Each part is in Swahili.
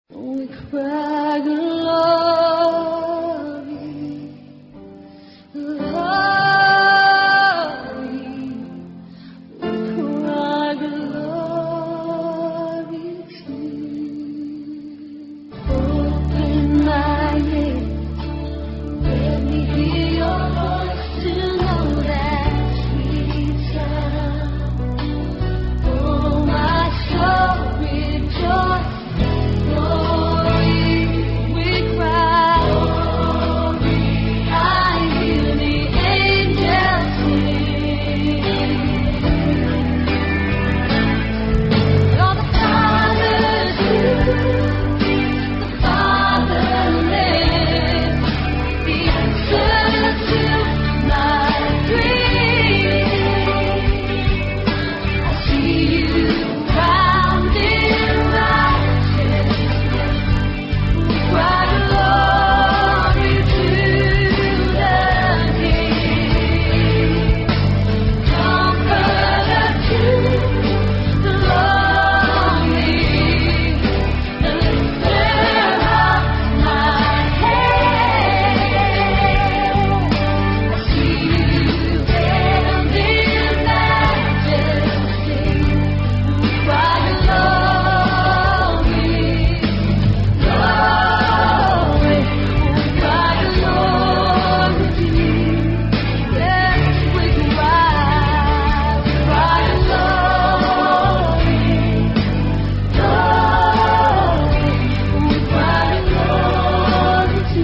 We cry glory, glory. We cry glory to you. Open my lips, let me hear your voice to know that sweet sound. Oh, my soul rejoice. Glory, we cry. Glory, I hear the angels sing. You're the Father's the fatherless, the answer to my dreams. I see you crowned in righteousness. We cry glory to the King. Comforter to the lonely, the lifter of my head. I see you veiled in majesty. We cry glory, glory. We cry glory to you. Yes, we cry, we cry glory, glory. We cry glory to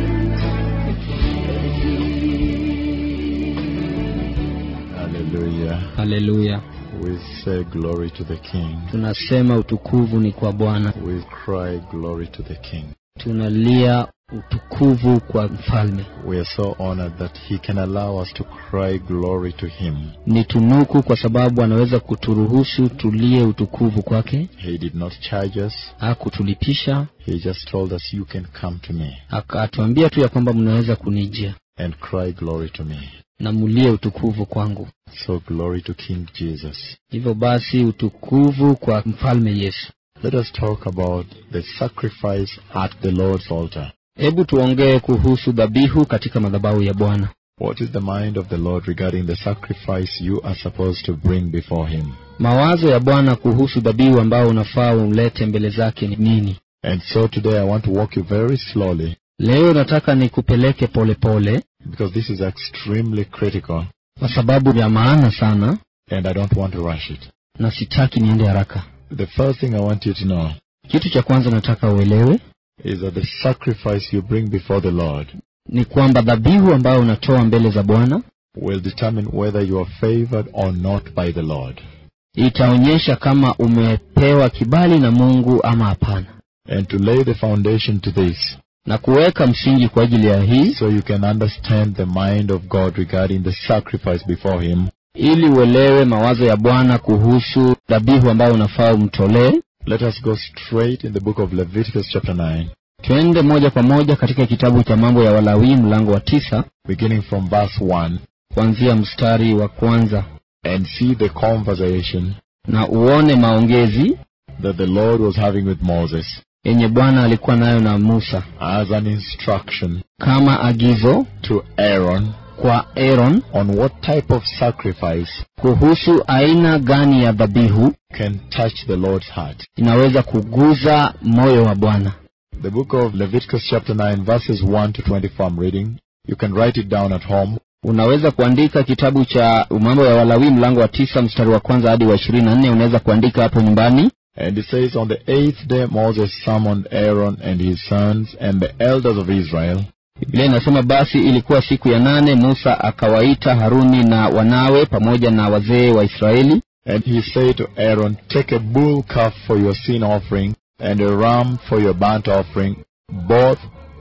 you. Hallelujah. haleluya We say glory to the King. tunasema utukuvu ni kwa bwana We cry glory to the King. tunalia utukuvu kwa mfalme We are so honored that He can allow us to cry glory to Him. ni tunuku kwa sababu anaweza kuturuhusu tulie utukuvu kwake He did not charge us, hakutulipisha He just told us, You can come to me akatuambia tu ya kwamba mnaweza kunijia and cry glory to me. na mulie utukuvu kwangu So, glory to King Jesus. hivyo basi utukuvu kwa mfalme yesu Let us talk about the sacrifice at the Lord's altar. hebu tuongee kuhusu dhabihu katika madhabahu ya bwana What is the mind of the Lord regarding the sacrifice you are supposed to bring before Him? mawazo ya bwana kuhusu dhabihu ambao unafaa ulete mbele zake ni nini And so today I want to walk you very slowly leo nataka nikupeleke polepole because this is extremely critical kwa sababu ya maana sana and I don't want to rush it. na sitaki niende haraka The first thing I want you to know kitu cha kwanza nataka uelewe is that the sacrifice you bring before the Lord ni kwamba dhabihu ambayo unatoa mbele za bwana will determine whether you are favored or not by the Lord. itaonyesha kama umepewa kibali na mungu ama hapana And to lay the foundation to this, na kuweka msingi kwa ajili ya hii so you can understand the mind of God regarding the sacrifice before Him, ili uelewe mawazo ya bwana kuhusu dhabihu ambayo unafaa umtolee let us go straight in the book of Leviticus, chapter 9, twende moja kwa moja katika kitabu cha mambo ya walawii mlango wa tisa beginning from verse 1, kuanzia mstari wa kwanza and see the conversation na uone maongezi that the Lord was having with Moses yenye bwana alikuwa nayo na musa as an instruction kama agizo to Aaron kwa aaron on what type of sacrifice kuhusu aina gani ya dhabihu can touch the Lord's heart. inaweza kuguza moyo wa bwana The book of Leviticus, chapter 9, verses 1 to 24, I'm reading. You can write it down at home. unaweza kuandika kitabu cha mambo ya walawii mlango wa tisa mstari wa kwanza hadi wa ishirini na nne unaweza kuandika hapo nyumbani And it says, On the eighth day Moses summoned Aaron and his sons and the elders of Israel, biblia inasema basi ilikuwa siku ya nane musa akawaita haruni na wanawe pamoja na wazee wa israeli and he said to Aaron, Take a bull calf for your sin offering and a ram for your burnt offering, both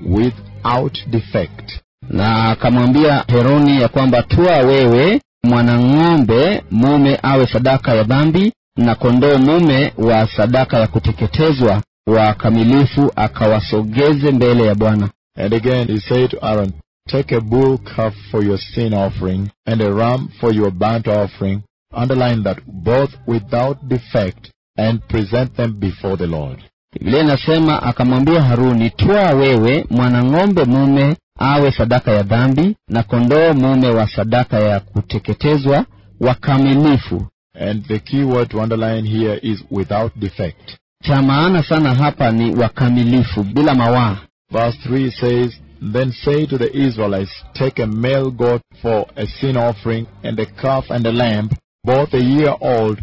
without defect. na akamwambia heroni ya kwamba tua wewe mwanang'ombe mume awe sadaka ya dhambi na kondoo mume wa sadaka ya kuteketezwa wakamilifu akawasogeze mbele ya bwana And again he said to Aaron, Take a bull calf for your sin offering and a ram for your burnt offering, underline that both without defect, and present them before the Lord. biblia inasema akamwambia haruni twaa wewe mwanang'ombe mume awe sadaka ya dhambi na kondoo mume wa sadaka ya kuteketezwa wakamilifu And the key word to underline here is without defect. cha maana sana hapa ni wakamilifu bila mawaa Verse 3 says, Then say to the Israelites, Take a male goat for a sin offering, and a calf and a lamb, both a year old,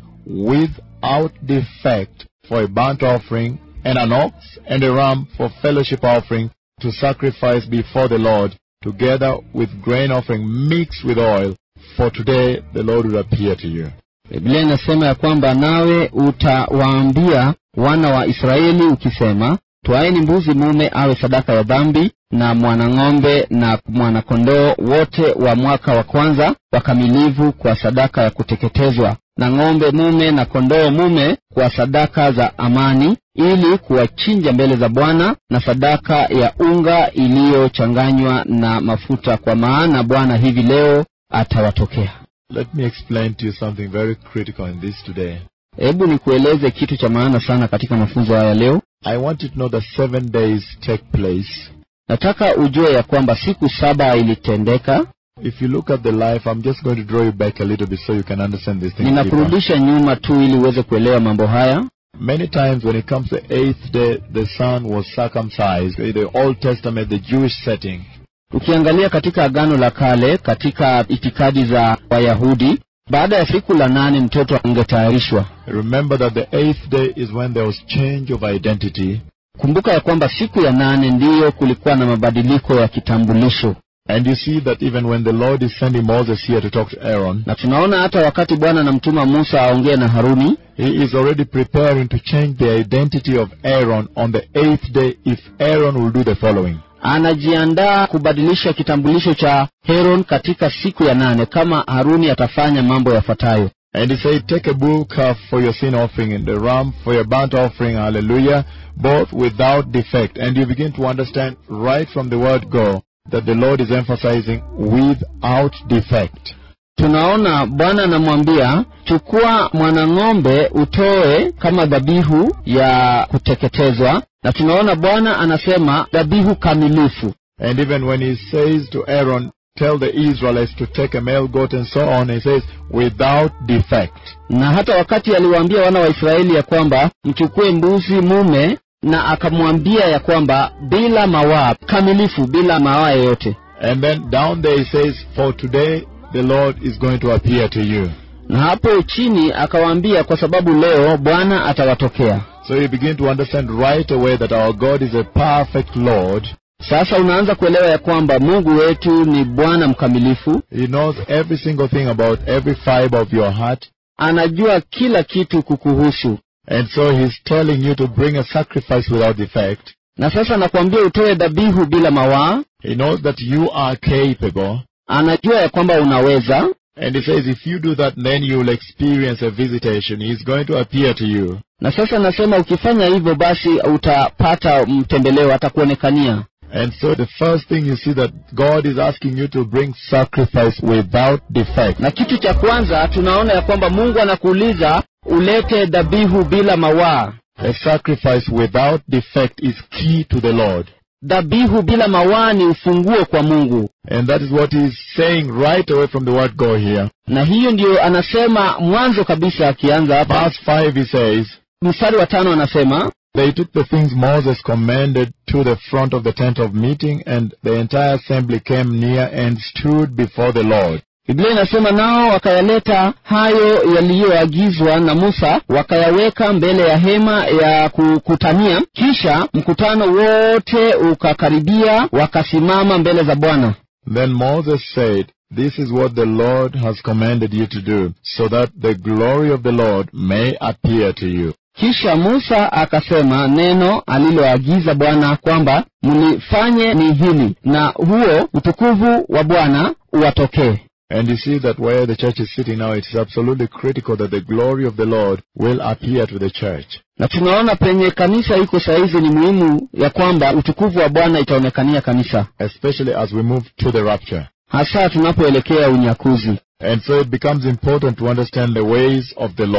without defect, for a burnt offering, and an ox and a ram for fellowship offering, to sacrifice before the Lord, together with grain offering mixed with oil, for today the Lord will appear to you. biblia inasema ya kwamba nawe utawaambia wana wa israeli ukisema twaeni mbuzi mume awe sadaka ya dhambi na mwanang'ombe na mwanakondoo wote wa mwaka wa kwanza wakamilivu kwa sadaka ya kuteketezwa na ng'ombe mume na kondoo mume kwa sadaka za amani ili kuwachinja mbele za bwana na sadaka ya unga iliyochanganywa na mafuta kwa maana bwana hivi leo atawatokea Let me explain to you something very critical in this today. hebu nikueleze kitu cha maana sana katika mafunzo haya leo I want you to know that seven days take place. nataka ujue ya kwamba siku saba ilitendeka If you look at the life, I'm just going to draw you back a little bit so you can understand this thing. deeper. ninakurudisha nyuma tu ili uweze kuelewa mambo haya Many times when it comes to the eighth day, the son was circumcised. In the Old Testament, the Jewish setting. ukiangalia katika agano la kale katika itikadi za wayahudi baada ya siku la nane mtoto angetayarishwa Remember that the eighth day is when there was change of identity. kumbuka ya kwamba siku ya nane ndiyo kulikuwa na mabadiliko ya kitambulisho And you see that even when the Lord is sending Moses here to talk to Aaron, na tunaona hata wakati bwana anamtuma musa aongee na haruni he is already preparing to change the identity of Aaron on the eighth day if Aaron will do the following. anajiandaa kubadilisha kitambulisho cha heron katika siku ya nane kama haruni atafanya mambo yafuatayo And he said, Take a bull calf for your sin offering and a ram for your burnt offering, hallelujah, both without defect. And you begin to understand right from the word go that the Lord is emphasizing without defect. tunaona bwana anamwambia chukua mwanang'ombe utoe kama dhabihu ya kuteketezwa na tunaona bwana anasema dhabihu kamilifu And even when he says to Aaron, Tell the Israelites to take a male goat and so on, he says, without defect. na hata wakati aliwaambia wana wa israeli ya kwamba mchukue mbuzi mume na akamwambia ya kwamba bila mawaa kamilifu bila mawaa yoyote And then down there he says, For today the Lord is going to appear to you. na hapo chini akawaambia kwa sababu leo bwana atawatokea So you begin to understand right away that our God is a perfect Lord. sasa unaanza kuelewa ya kwamba mungu wetu ni bwana mkamilifu He knows every single thing about every fiber of your heart. anajua kila kitu kukuhusu And so he's telling you to bring a sacrifice without defect. na sasa nakwambia utoe dhabihu bila mawaa He knows that you are capable. anajua ya kwamba unaweza And he says if you do that, then you will experience a visitation. He's going to appear to you. na sasa nasema ukifanya hivyo basi utapata mtembeleo atakuonekania And so the first thing you see that God is asking you to bring sacrifice without defect. na kitu cha kwanza tunaona ya kwamba mungu anakuuliza ulete dhabihu bila mawaa A sacrifice without defect is key to the Lord. dhabihu bila mawaa ni ufunguo kwa mungu And that is what he's saying right away from the word go here. na hiyo ndiyo anasema mwanzo kabisa akianza hapa Verse 5 he says, mstari wa tano anasema They took the things Moses commanded to the front of the tent of meeting, and the entire assembly came near and stood before the Lord. biblia inasema nao wakayaleta hayo yaliyoagizwa na musa wakayaweka mbele ya hema ya kukutania kisha mkutano wote ukakaribia wakasimama mbele za bwana Then Moses said, This is what the Lord has commanded you to do, so that the glory of the Lord may appear to you. kisha musa akasema neno aliloagiza bwana kwamba mlifanye ni hili na huo utukufu wa bwana uwatokee And you see that where the church is sitting now, it is absolutely critical that the glory of the Lord will appear to the church. na tunaona penye kanisa iko sahizi ni muhimu ya kwamba utukufu wa bwana itaonekania kanisa especially as we move to the rapture. hasa tunapoelekea unyakuzi And so it becomes important to understand the ways of the Lord.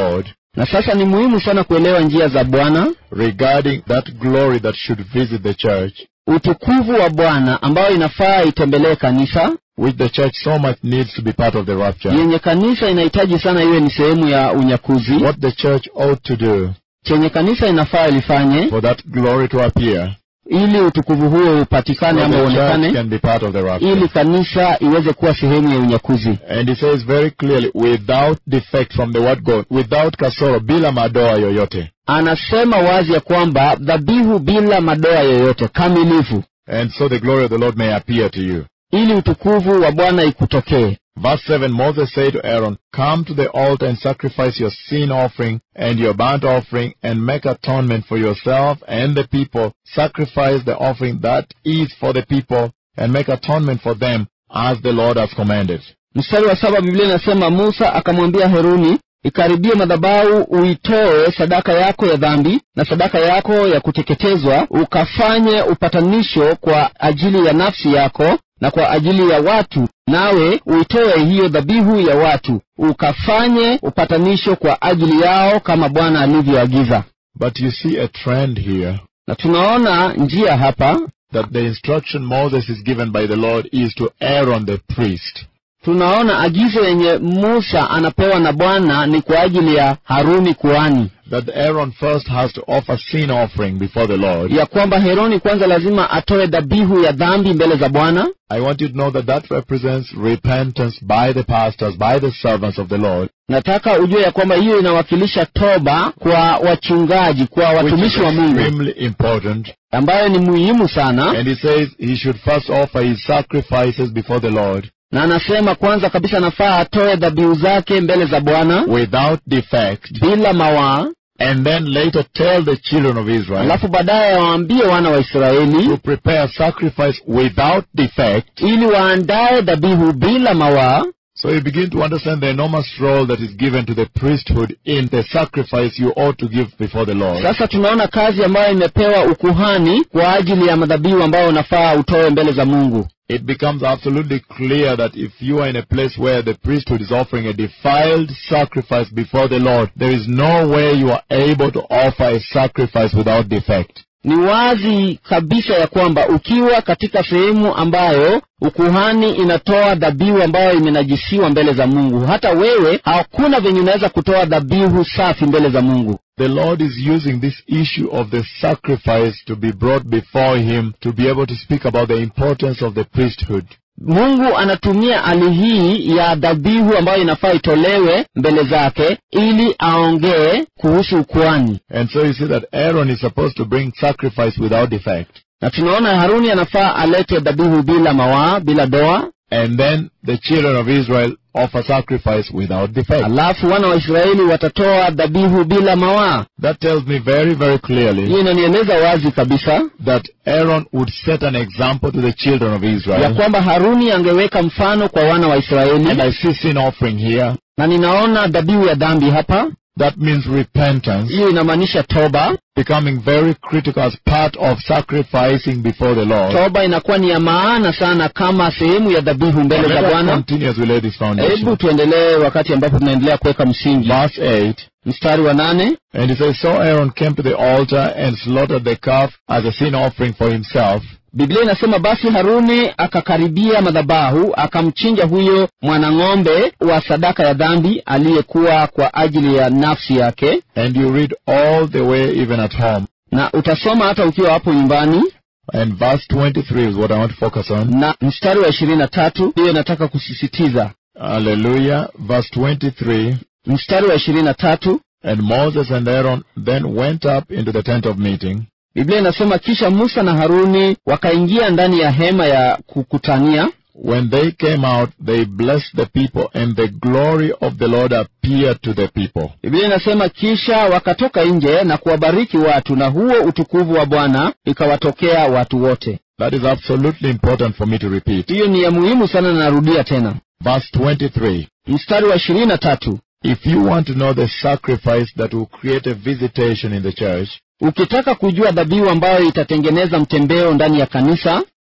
na sasa ni muhimu sana kuelewa njia za bwana regarding that glory that should visit the church, utukufu wa bwana ambayo inafaa itembelee kanisa which the church so much needs to be part of the rapture. yenye kanisa inahitaji sana iwe ni sehemu ya unyakuzi What the church ought to do chenye kanisa inafaa ilifanye for that glory to appear, ili utukufu huo so upatikane ama the church uonekane can be part of the rapture. ili kanisa iweze kuwa sehemu ya unyakuzi And he says very clearly, without defect from the word God, without kasoro, bila madoa yoyote. anasema wazi ya kwamba dhabihu bila madoa yoyote kamilifu And so the glory of the Lord may appear to you. ili utukufu wa bwana ikutokee Verse 7, Moses said to Aaron, Come to the altar and sacrifice your sin offering and your burnt offering and make atonement for yourself and the people. Sacrifice the offering that is for the people and make atonement for them as the Lord has commanded. mstari wa saba biblia inasema musa akamwambia heruni ikaribie madhabahu uitoe sadaka yako ya dhambi na sadaka yako ya kuteketezwa ukafanye upatanisho kwa ajili ya nafsi yako na kwa ajili ya watu nawe uitoe hiyo dhabihu ya watu ukafanye upatanisho kwa ajili yao kama bwana alivyoagiza But you see a trend here na tunaona njia hapa that the instruction Moses is given by the Lord is to Aaron the priest. tunaona agizo yenye musa anapewa na bwana ni kwa ajili ya haruni kuhani That Aaron first has to offer sin offering before the Lord. ya kwamba heroni kwanza lazima atoe dhabihu ya dhambi mbele za bwana I want you to know that that represents repentance by the pastors, by the servants of the Lord, nataka ujue ya kwamba hiyo inawakilisha toba kwa wachungaji kwa which is watumishi wa mungu extremely important. ambayo ni muhimu sana And he says he should first offer his sacrifices before the Lord na anasema kwanza kabisa nafaa atoe dhabihu zake mbele za bwana without defect, bila mawaa and then later tell the children of Israel alafu baadaye waambie wana wa to israeli prepare sacrifice without defect. ili waandaye dhabihu bila mawaa So you begin to understand the enormous role that is given to the priesthood in the sacrifice you ought to give before the Lord. sasa tunaona kazi ambayo imepewa ukuhani kwa ajili ya madhabihu ambayo unafaa utoe mbele za mungu it becomes absolutely clear that if you are in a place where the priesthood is offering a defiled sacrifice before the Lord, there is no way you are able to offer a sacrifice without defect. ni wazi kabisa ya kwamba ukiwa katika sehemu ambayo ukuhani inatoa dhabihu ambayo imenajisiwa mbele za mungu hata wewe hakuna venye unaweza kutoa dhabihu safi mbele za mungu The Lord is using this issue of the sacrifice to be brought before Him to be able to speak about the importance of the priesthood. mungu anatumia hali hii ya dhabihu ambayo inafaa itolewe mbele zake ili aongee kuhusu ukuhani And so you see that Aaron is supposed to bring sacrifice without defect. na tunaona haruni anafaa alete dhabihu bila mawaa bila doa And then the children of Israel offer sacrifice without defect. alafu wana wa israeli watatoa dhabihu bila mawaa That tells me very, very clearly hiyo inanieleza wazi kabisa that Aaron would set an example to the children of ya Israel. kwamba haruni angeweka mfano kwa wana wa And israeli I see sin offering here. na ninaona dhabihu ya dhambi hapa That means repentance hiyo inamaanisha toba becoming very critical as part of sacrificing before the Lord. toba inakuwa ni ya maana sana kama sehemu ya dhabihu And mbele za let us bwana continue as we lay this hebu foundation. tuendelee wakati ambapo tunaendelea kuweka msingi Verse 8. mstari wa nane And he says, So Aaron came to the altar and slaughtered the calf as a sin offering for himself. biblia inasema basi haruni akakaribia madhabahu akamchinja huyo mwanang'ombe wa sadaka ya dhambi aliyekuwa kwa ajili ya nafsi yake And you read all the way even at home. na utasoma hata ukiwa hapo nyumbani And verse 23 is what I want to focus on. na mstari wa ishirini na tatu hiyo nataka kusisitiza Hallelujah. Verse 23. mstari wa ishirini na tatu And Moses and Aaron then went up into the tent of meeting. biblia inasema kisha musa na haruni wakaingia ndani ya hema ya kukutania When they came out, they blessed the people, and the glory of the Lord appeared to the people. biblia inasema kisha wakatoka nje na kuwabariki watu na huo utukufu wa bwana ikawatokea watu wote That is absolutely important for me to repeat. hiyo ni ya muhimu sana na narudia tena Verse 23. mstari wa ishirini na tatu If you want to know the sacrifice that will create a visitation in the church, ukitaka kujua dhabihu ambayo itatengeneza mtembeo ndani ya kanisa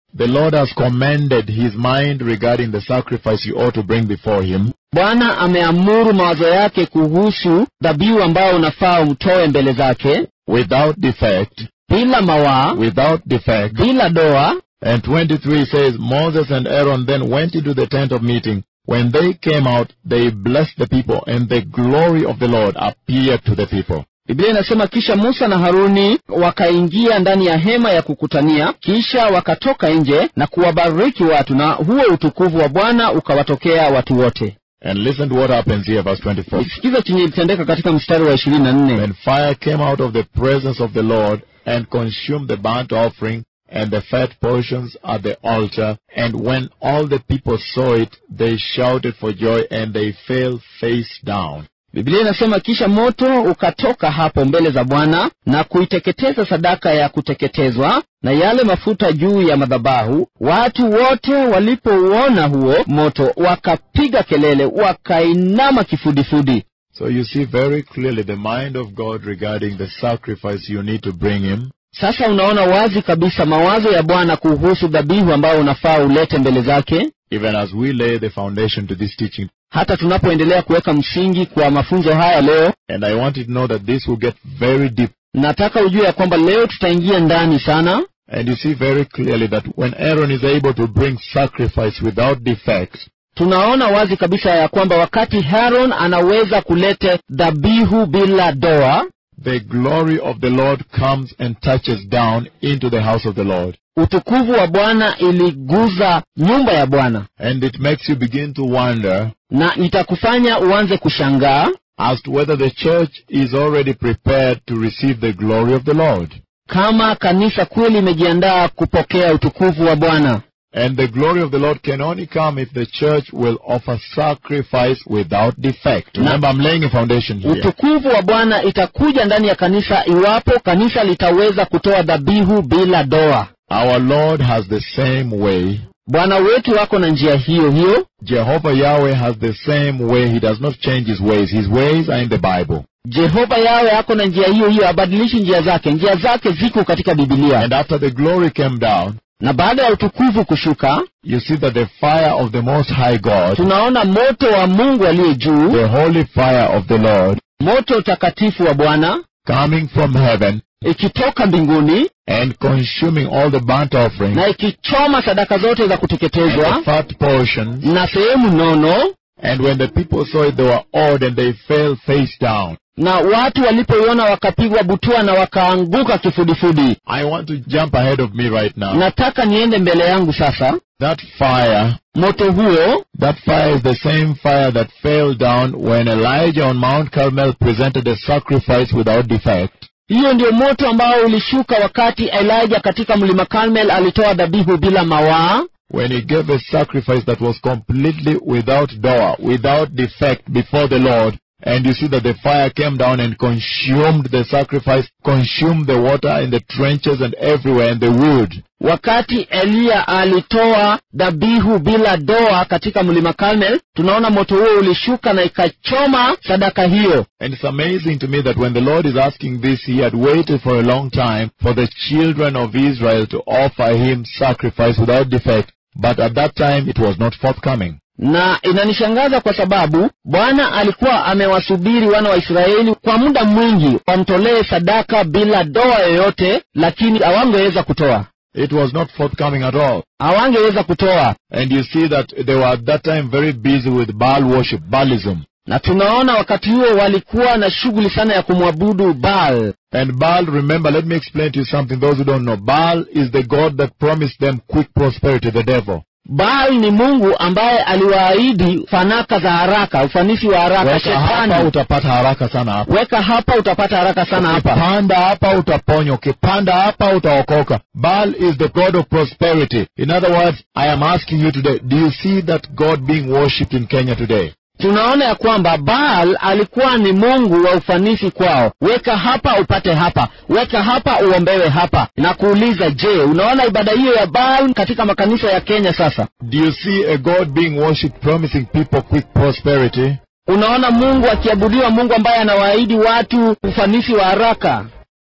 the Lord has commended his mind regarding the sacrifice you ought to bring before him, bwana ameamuru mawazo yake kuhusu dhabihu ambayo unafaa umtoe mbele zake without defect, bila mawaa without defect. bila doa And 23 says, Moses and Aaron then went into the tent of meeting. When they came out, they blessed the people, and the glory of the Lord appeared to the people. biblia inasema kisha musa na haruni wakaingia ndani ya hema ya kukutania kisha wakatoka nje na kuwabariki watu na huo utukufu wa bwana ukawatokea watu wote And listen to what happens here, verse 24. sikiza chenye ilitendeka katika mstari wa ishirini na nne Then fire came out of the presence of the Lord and consumed the burnt offering and the fat portions at the altar. And when all the people saw it, they shouted for joy and they fell face down. biblia inasema kisha moto ukatoka hapo mbele za bwana na kuiteketeza sadaka ya kuteketezwa na yale mafuta juu ya madhabahu watu wote walipouona huo moto wakapiga kelele wakainama kifudifudi So you see very clearly the mind of God regarding the sacrifice you need to bring Him. sasa unaona wazi kabisa mawazo ya bwana kuhusu dhabihu ambayo unafaa ulete mbele zake even as we lay the foundation to this teaching. hata tunapoendelea kuweka msingi kwa mafunzo haya leo And I want you to know that this will get very deep. nataka ujue ya kwamba leo tutaingia ndani sana And you see very clearly that when Aaron is able to bring sacrifice without defects, tunaona wazi kabisa ya kwamba wakati haron anaweza kulete dhabihu bila doa the glory of the Lord comes and touches down into the house of the Lord. utukufu wa bwana iliguza nyumba ya bwana And it makes you begin to wonder na itakufanya uanze kushangaa as to whether the church is already prepared to receive the glory of the Lord. kama kanisa kweli imejiandaa kupokea utukufu wa bwana And the glory of the Lord can only come if the church will offer sacrifice without defect. Remember, I'm laying a foundation here. utukufu wa bwana itakuja ndani ya kanisa iwapo kanisa litaweza kutoa dhabihu bila doa Our Lord has the same way. bwana wetu wako na njia hiyo hiyo Jehovah Yahweh has the same way. He does not change his ways. His ways are in the Bible. jehova yawe ako na njia hiyo hiyo abadilishi njia zake njia zake ziko katika bibilia And after the glory came down, na baada ya utukufu kushuka you see that the fire of the Most High God, tunaona moto wa mungu aliye juu the holy fire of the Lord, moto takatifu wa bwana coming from heaven ikitoka mbinguni and consuming all the burnt offerings na ikichoma sadaka zote za and kuteketezwa the fat portions. na sehemu nono And when the people saw it, they were awed and they fell face down. na watu walipoiona wakapigwa butua na wakaanguka kifudifudi I want to jump ahead of me right now. nataka niende mbele yangu sasa That fire, moto huo that fire is the same fire that fell down when Elijah on Mount Carmel presented a sacrifice without defect. hiyo ndio moto ambao ulishuka wakati elijah katika mlima carmel alitoa dhabihu bila mawaa When he gave a sacrifice that was completely without door, without defect before the Lord. And you see that the fire came down and consumed the sacrifice, consumed the water in the trenches and everywhere and the wood. wakati eliya alitoa dhabihu bila doa katika mlima carmel tunaona moto huo ulishuka na ikachoma sadaka hiyo And it's amazing to me that when the Lord is asking this, he had waited for a long time for the children of Israel to offer him sacrifice without defect. But at that time, it was not forthcoming. na inanishangaza kwa sababu bwana alikuwa amewasubiri wana wa israeli kwa muda mwingi wamtolee sadaka bila doa yoyote lakini hawangeweza kutoa It was not forthcoming at all. hawangeweza kutoa And you see that they were at that time very busy with Baal worship, Baalism. na tunaona wakati huo walikuwa na shughuli sana ya kumwabudu baal And Baal, remember, let me explain to you something, those who don't know. Baal is the God that promised them quick prosperity, the devil. baal ni mungu ambaye aliwaahidi fanaka za haraka ufanisi wa haraka Weka hapa shetani utapata haraka sana hapa. weka hapa utapata haraka sana hapa Ukipanda hapa utaponywa, ukipanda hapa utaokoka. Baal is the God of prosperity. In other words, I am asking you today, do you see that God being worshipped in Kenya today? tunaona ya kwamba baal alikuwa ni mungu wa ufanisi kwao weka hapa upate hapa weka hapa uombewe hapa na kuuliza je unaona ibada hiyo ya baal katika makanisa ya kenya sasa Do you see a God being worshipped promising people quick prosperity? unaona mungu akiabudiwa mungu ambaye anawaahidi watu ufanisi wa haraka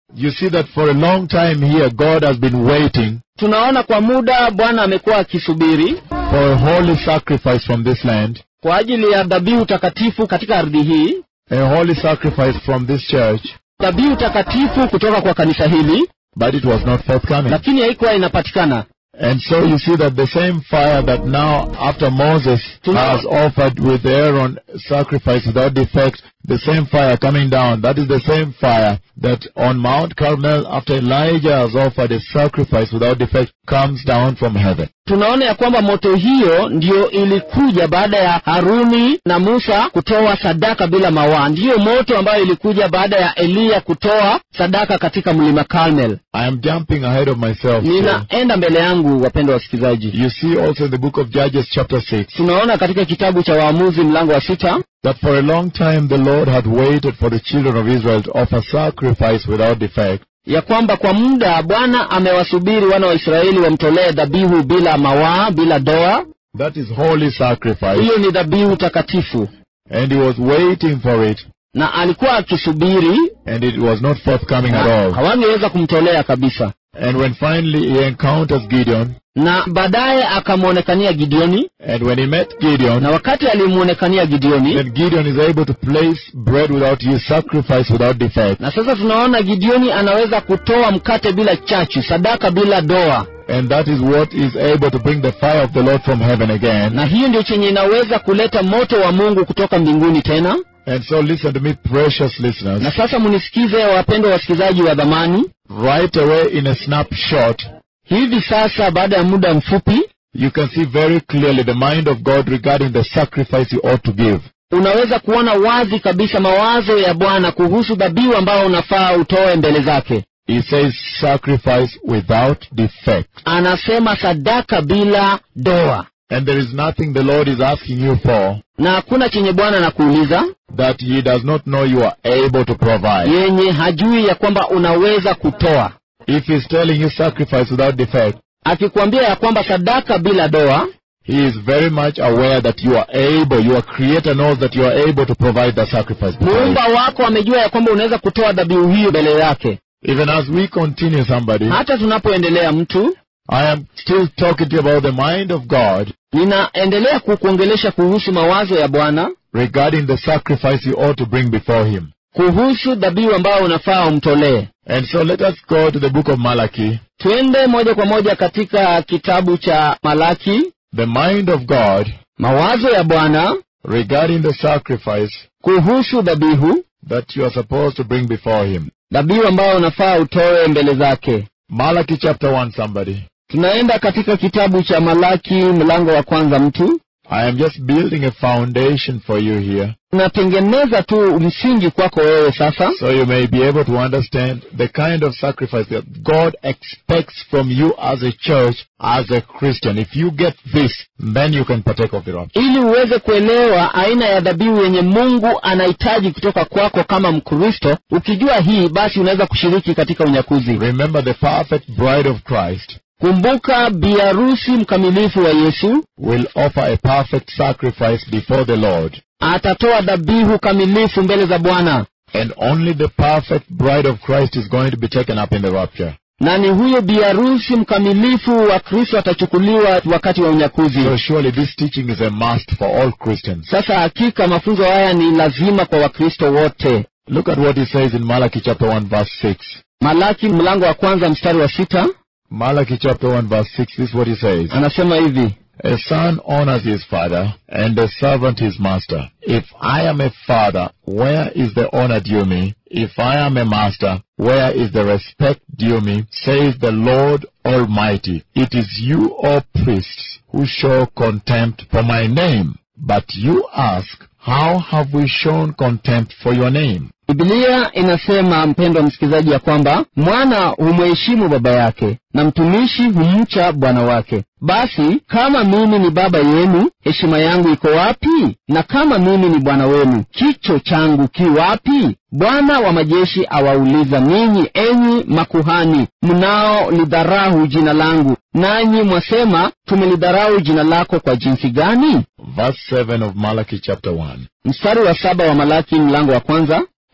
You see that for a long time here, God has been waiting tunaona kwa muda bwana amekuwa akisubiri for a holy sacrifice from this land, kwa ajili ya dhabihu takatifu katika ardhi hii a holy sacrifice from this church, dhabihu takatifu kutoka kwa kanisa hili but it was not forthcoming. lakini haikuwa inapatikana And so you see that the same fire that now, after Moses Tuna- has offered with Aaron sacrifice without defect, the same fire coming down, that is the same fire that on Mount Carmel, after Elijah has offered a sacrifice without defect, comes down from heaven. tunaona ya kwamba moto hiyo ndiyo ilikuja baada ya haruni na musa kutoa sadaka bila mawaa ndiyo moto ambayo ilikuja baada ya eliya kutoa sadaka katika mlima carmel I am jumping ahead of myself. here. ninaenda mbele yangu wapendwa wasikilizaji You see also in the book of Judges chapter 6 tunaona katika kitabu cha waamuzi mlango wa sita that for a long time the Lord had waited for the children of Israel to offer sacrifice without defect. ya kwamba kwa muda bwana amewasubiri wana wa israeli wamtolee dhabihu bila mawaa bila doa That is holy sacrifice. hiyo ni dhabihu takatifu And he was waiting for it. na alikuwa akisubiri And it was not forthcoming at na all. hawangeweza kumtolea kabisa And when finally he encounters Gideon, na baadaye akamwonekania gideoni and when he met Gideon, na wakati alimwonekania gideoni then Gideon is able to place bread without use, sacrifice without defect. na sasa tunaona gideoni anaweza kutoa mkate bila chachu sadaka bila doa And that is what is able to bring the fire of the Lord from heaven again. na hiyo ndio chenye inaweza kuleta moto wa mungu kutoka mbinguni tena And so listen to me, precious listeners. na sasa munisikize wapendwa wasikilizaji wa dhamani Right away in a snapshot, hivi sasa baada ya muda mfupi you can see very clearly the mind of God regarding the sacrifice you ought to give. unaweza kuona wazi kabisa mawazo ya bwana kuhusu dhabihu ambayo unafaa utoe mbele zake He says sacrifice without defect. anasema sadaka bila doa And there is nothing the Lord is asking you for na hakuna chenye bwana anakuuliza that He does not know you are able to provide. yenye hajui ya kwamba unaweza kutoa If He's telling you sacrifice without defect, akikwambia ya kwamba sadaka bila doa He is very much aware that you are able, your Creator knows that you are able to provide the sacrifice. before muumba Him. wako amejua ya kwamba unaweza kutoa dhabihu hiyo mbele yake Even as we continue, somebody, hata tunapoendelea mtu I am still talking to you about the mind of God ninaendelea kukuongelesha kuhusu mawazo ya bwana regarding the sacrifice you ought to bring before Him. kuhusu dhabihu ambayo unafaa umtolee And so let us go to the book of Malachi. twende moja kwa moja katika kitabu cha malaki The mind of God mawazo ya bwana regarding the sacrifice kuhusu dhabihu that you are supposed to bring before Him. dhabihu ambayo unafaa utoe mbele zake Malachi chapter 1, somebody. tunaenda katika kitabu cha malaki mlango wa kwanza mtu I am just building a foundation for you here tunatengeneza tu msingi kwako wewe sasa so you may be able to understand the kind of sacrifice that God expects from you as a church, as a Christian. If you get this, then you can partake of the rapture. ili uweze kuelewa aina ya dhabihu yenye mungu anahitaji kutoka kwako kama mkristo ukijua hii basi unaweza kushiriki katika unyakuzi Remember the perfect bride of Christ kumbuka biarusi mkamilifu wa yesu will offer a perfect sacrifice before the Lord. atatoa dhabihu kamilifu mbele za bwana And only the perfect bride of Christ is going to be taken up in the rapture. na ni huyo biarusi mkamilifu wa kristo atachukuliwa wakati wa unyakuzi So surely this teaching is a must for all Christians. sasa hakika mafunzo haya ni lazima kwa wakristo wote Look at what he says in Malachi chapter 1 verse 6. malaki mlango wa kwanza mstari wa sita Malachi chapter 1 verse 6, this is what he says. anasema hivi A son honors his father, and a servant his master. If I am a father, where is the honor due me? If I am a master, where is the respect due me? Says the Lord Almighty. It is you, O priests, who show contempt for my name. But you ask, how have we shown contempt for your name? bibilia inasema mpendwa msikilizaji ya kwamba mwana humheshimu baba yake na mtumishi humcha bwana wake basi kama mimi ni baba yenu heshima yangu iko wapi na kama mimi ni bwana wenu kicho changu ki wapi bwana wa majeshi awauliza ninyi enyi makuhani mnao lidharau jina langu nanyi mwasema tumelidharau jina lako kwa jinsi gani Verse 7 of Malachi chapter 1. mstari wa saba wa malaki mlango wa kwanza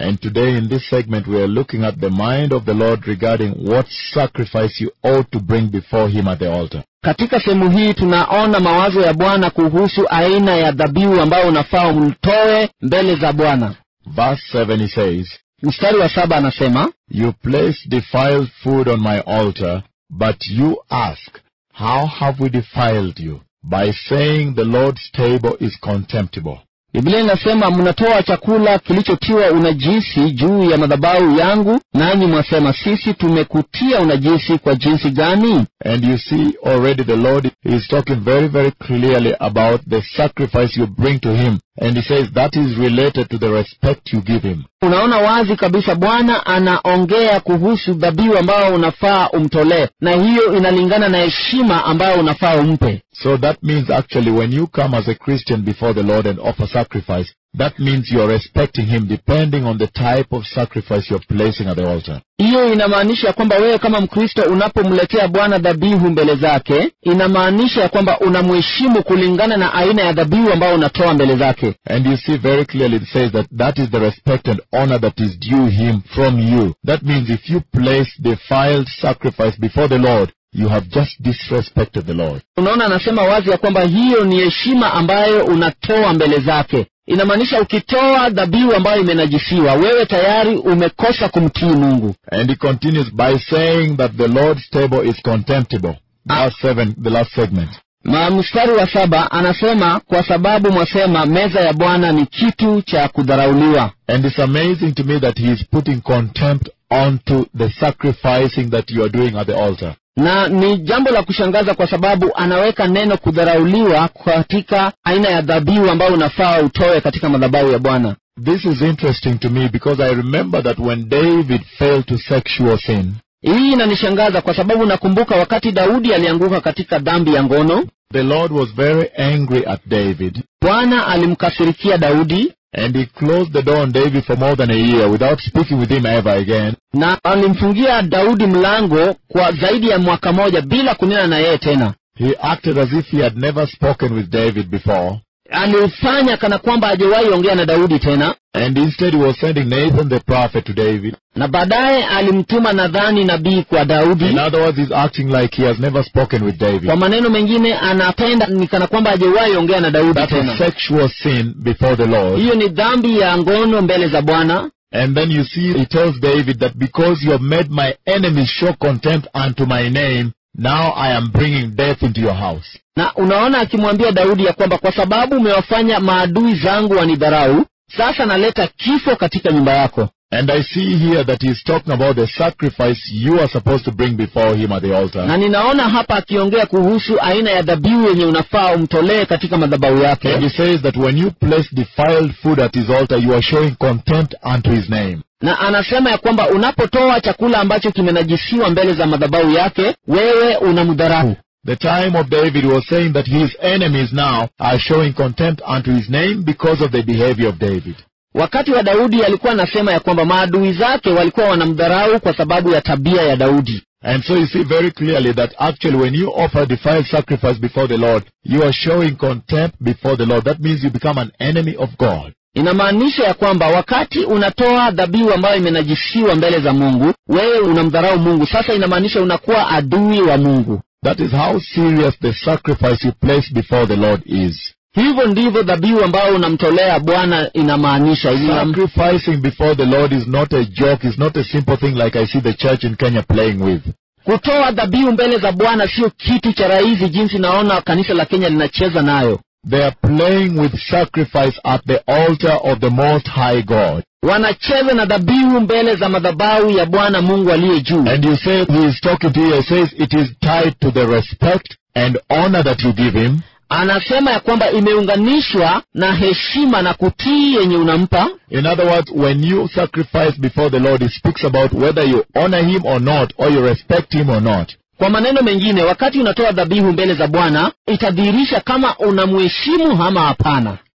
And today in this segment we are looking at the mind of the Lord regarding what sacrifice you ought to bring before Him at the altar. katika sehemu hii tunaona mawazo ya bwana kuhusu aina ya dhabihu ambayo unafaa umtoe mbele za bwana Verse 7 he says, mstari wa saba anasema You place defiled food on my altar, but you ask, How have we defiled you? By saying the Lord's table is contemptible. biblia inasema mnatoa chakula kilichotiwa unajisi juu ya madhabahu yangu nanyi mwasema sisi tumekutia unajisi kwa jinsi gani And you see already the Lord is talking very, very clearly about the sacrifice you bring to Him. And He says that is related to the respect you give Him. unaona wazi kabisa bwana anaongea kuhusu dhabihu ambayo unafaa umtolee na hiyo inalingana na heshima ambayo unafaa umpe So that means actually when you come as a Christian before the Lord and offer sacrifice, that means you're respecting Him depending on the type of sacrifice you're placing at the altar. hiyo inamaanisha ya kwamba wewe kama mkristo unapomletea bwana dhabihu mbele zake inamaanisha ya kwamba unamheshimu kulingana na aina ya dhabihu ambayo unatoa mbele zake And you see very clearly it says that that is the respect and honor that is due Him from you. That means if you place defiled sacrifice before the Lord, you have just disrespected the Lord. unaona anasema wazi ya kwamba hiyo ni heshima ambayo unatoa mbele zake inamaanisha ukitoa dhabihu ambayo imenajisiwa wewe tayari umekosa kumtii mungu And he continues by saying that the Lord's table is contemptible. Verse 7, the last segment. Ma mstari wa saba anasema kwa sababu mwasema meza ya bwana ni kitu cha kudharauliwa And it's amazing to me that he is putting contempt onto the sacrificing that you are doing at the altar. na ni jambo la kushangaza kwa sababu anaweka neno kudharauliwa katika aina ya dhabihu ambayo unafaa utoe katika madhabahu ya bwana This is interesting to me because I remember that when David fell to sexual sin, hii inanishangaza kwa sababu nakumbuka wakati daudi alianguka katika dhambi ya ngono the Lord was very angry at David bwana alimkasirikia daudi and he closed the door on David for more than a year without speaking with him ever again. na alimfungia daudi mlango kwa zaidi ya mwaka moja bila kunena na yeye tena He acted as if he had never spoken with David before. alifanya kana kwamba hajawahi ongea na daudi tena And instead he was sending Nathan the prophet to David. na baadaye alimtuma nadhani nabii kwa In daudi other words, he's acting like he has never spoken with David. kwa maneno mengine anapenda ni kana kwamba hajawahi ongea na daudi That's a tena sexual sin before the Lord. hiyo ni dhambi ya ngono mbele za bwana And then you see, he tells David that because you have made my enemies show contempt unto my name, now I am bringing death into your house. na unaona akimwambia daudi ya kwamba kwa sababu umewafanya maadui zangu wanidharau sasa naleta kifo katika nyumba yako And I see here that he's talking about the sacrifice you are supposed to bring before him at the altar. na ninaona hapa akiongea kuhusu aina ya dhabihu yenye unafaa umtolee katika madhabahu And yake he says that when you place defiled food at his altar, you are showing contempt unto his name. na anasema ya kwamba unapotoa chakula ambacho kimenajisiwa mbele za madhabahu yake wewe unamdharau The time of David was saying that his enemies now are showing contempt unto his name because of the behavior of David. wakati wa daudi alikuwa anasema ya kwamba maadui zake walikuwa wanamdharau kwa sababu ya tabia ya daudi And so you see very clearly that actually when you offer defiled sacrifice before the Lord, you are showing contempt before the Lord. That means you become an enemy of God. inamaanisha ya kwamba wakati unatoa dhabihu ambayo imenajisiwa mbele za mungu wewe unamdharau mungu sasa inamaanisha unakuwa adui wa mungu That is how serious the sacrifice you place before the Lord is. hivyo ndivyo dhabihu ambayo unamtolea bwana inamaanisha Inam- Sacrificing before the Lord is not a joke, it's not a simple thing like I see the church in Kenya playing with. kutoa dhabihu mbele za bwana sio kitu cha rahisi jinsi naona kanisa la kenya linacheza nayo They are playing with sacrifice at the altar of the Most High God. wanacheza na dhabihu mbele za madhabahu ya bwana mungu aliye juu And you say, he is talking to you, he says it is tied to the respect and honor that you give him. anasema ya kwamba imeunganishwa na heshima na kutii yenye unampa In other words, when you sacrifice before the Lord, he speaks about whether you honor him or not, or you respect him or not. kwa maneno mengine wakati unatoa dhabihu mbele za bwana itadhihirisha kama unamheshimu ama hapana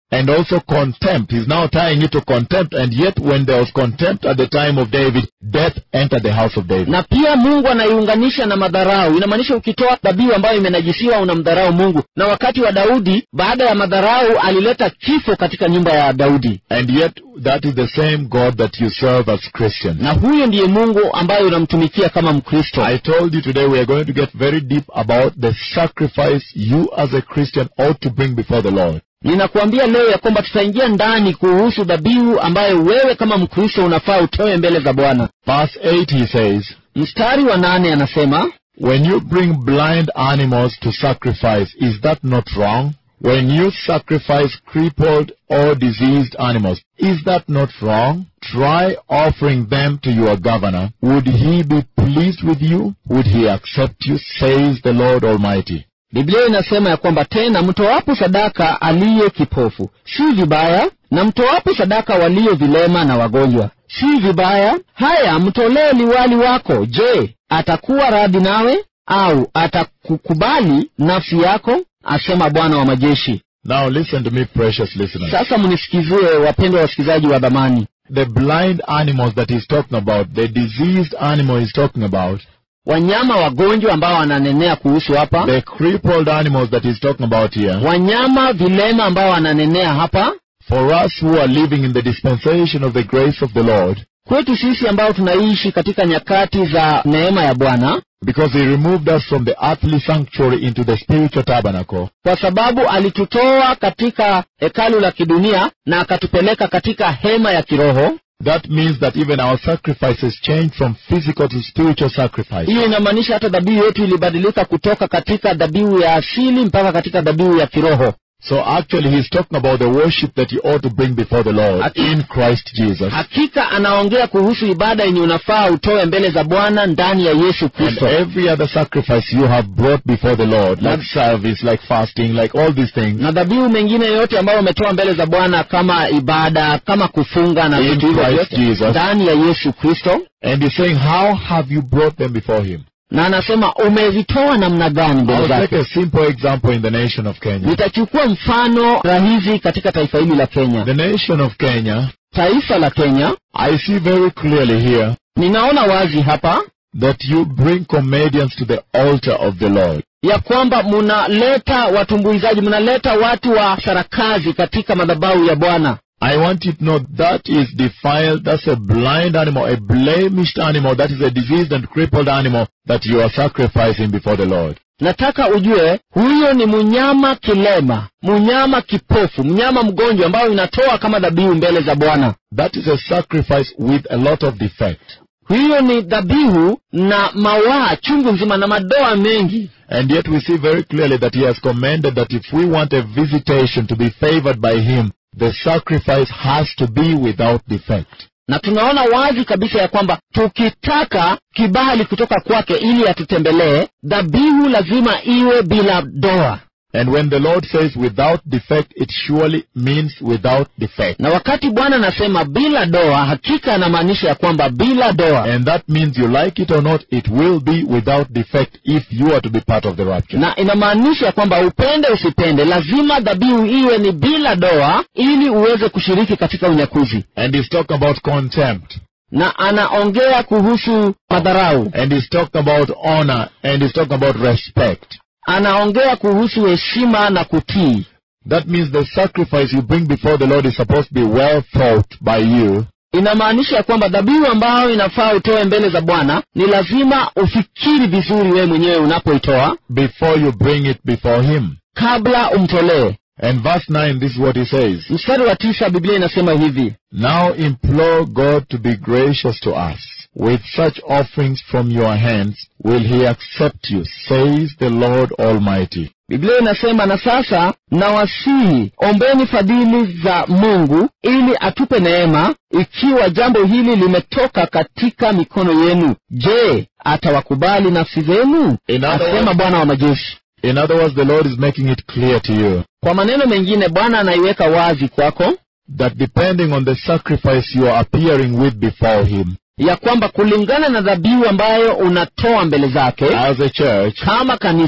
and also contempt. He's now tying it to contempt, and yet when there was contempt at the time of David, death entered the house of David. na pia mungu anaiunganisha na madharau inamaanisha ukitoa dhabihu ambayo imenajisiwa unamdharau mungu na wakati wa daudi baada ya madharau alileta kifo katika nyumba ya daudi And yet that is the same God that you serve as Christians. na huyo ndiye mungu ambaye unamtumikia kama mkristo I told you today we are going to get very deep about the sacrifice you as a Christian ought to bring before the Lord. ninakuambia leo ya kwamba tutaingia ndani kuhusu dhabihu ambayo wewe kama mkristo unafaa utoe mbele za bwana Verse 8 he says, mstari wa nane anasema When you bring blind animals to sacrifice, is that not wrong? When you sacrifice crippled or diseased animals, is that not wrong? Try offering them to your governor. Would he be pleased with you? Would he accept you? Says the Lord Almighty. biblia inasema ya kwamba tena mtowapo sadaka aliye kipofu si vibaya na mtowapo sadaka walio vilema na wagonjwa si vibaya haya mtolee liwali wako je atakuwa radhi nawe au atakukubali nafsi yako asema bwana wa majeshi Now listen to me, precious listeners. sasa mnisikizie wapendwa wasikilizaji wa dhamani The blind animals that he's talking about, the diseased animal he's talking about, wanyama wagonjwa ambao wananenea kuhusu hapa the crippled animals that he's talking about here, wanyama vilema ambao wananenea hapa for us who are living in the dispensation of the grace of the Lord, kwetu sisi ambao tunaishi katika nyakati za neema ya bwana because he removed us from the earthly sanctuary into the spiritual tabernacle, kwa sababu alitutoa katika hekalu la kidunia na akatupeleka katika hema ya kiroho that means that even our sacrifices changed from physical to spiritual sacrifice. hiyo inamaanisha hata dhabihu yetu ilibadilika kutoka katika dhabihu ya asili mpaka katika dhabihu ya kiroho So actually he's talking about the worship that you ought to bring before the Lord Aki- in Christ Jesus. hakika anaongea kuhusu ibada yenye unafaa utoe mbele za bwana ndani ya yesu And kristo every other sacrifice you have brought before the Lord, like service, like fasting, like all these things, na dhabihu mengine yote ambayo umetoa mbele za bwana kama ibada kama kufunga na In vitu hivyo Christ vyote Jesus. ndani ya yesu kristo and he's saying, how have you brought them before him? na anasema umezitoa namna gani mbele I'll take zake a simple example in the nation of Kenya. nitachukua mfano rahisi katika taifa hili la kenya The nation of Kenya, taifa la kenya I see very clearly here ninaona wazi hapa that you bring comedians to the altar of the Lord. ya kwamba munaleta watumbuizaji munaleta watu wa sarakazi katika madhabahu ya bwana I want you to know that is defiled, that's a blind animal, a blemished animal, that is a diseased and crippled animal that you are sacrificing before the Lord. nataka ujue huyo ni mnyama kilema mnyama kipofu mnyama mgonjwa ambayo inatoa kama dhabihu mbele za bwana That is a sacrifice with a lot of defect. hiyo ni dhabihu na mawaa chungu nzima na madoa mengi And yet we see very clearly that he has commanded that if we want a visitation to be favored by him, the sacrifice has to be without defect. na tunaona wazi kabisa ya kwamba tukitaka kibali kutoka kwake ili atutembelee dhabihu lazima iwe bila doa And when the Lord says without defect, it surely means without defect. na wakati bwana anasema bila doa hakika anamaanisha ya kwamba bila doa And that means you like it or not, it will be without defect if you are to be part of the rapture. na inamaanisha ya kwamba upende usipende lazima dhabihu iwe ni bila doa ili uweze kushiriki katika unyakuzi And he's talking about contempt. na anaongea kuhusu madharau And he's talking about honor. And he's talking about respect. anaongea kuhusu heshima na kutii That means the sacrifice you bring before the Lord is supposed to be well thought by you inamaanisha ya kwamba dhabihu ambayo inafaa utoe mbele za bwana ni lazima ufikiri vizuri wewe mwenyewe unapoitoa before you bring it before him. kabla umtolee And verse 9, this is what he says. mstari wa tisa biblia inasema hivi Now implore God to be gracious to us. With such offerings from your hands will he accept you, says the Lord Almighty. biblia inasema na sasa nawasihi ombeni fadhili za mungu ili atupe neema ikiwa jambo hili limetoka katika mikono yenu je atawakubali nafsi zenu In other asema words- bwana wa majeshi In other words, the Lord is making it clear to you kwa maneno mengine bwana anaiweka wazi kwako that depending on the sacrifice you are appearing with before him, ya kwamba kulingana na dhabihu ambayo unatoa mbele zake as a church, kama kanisa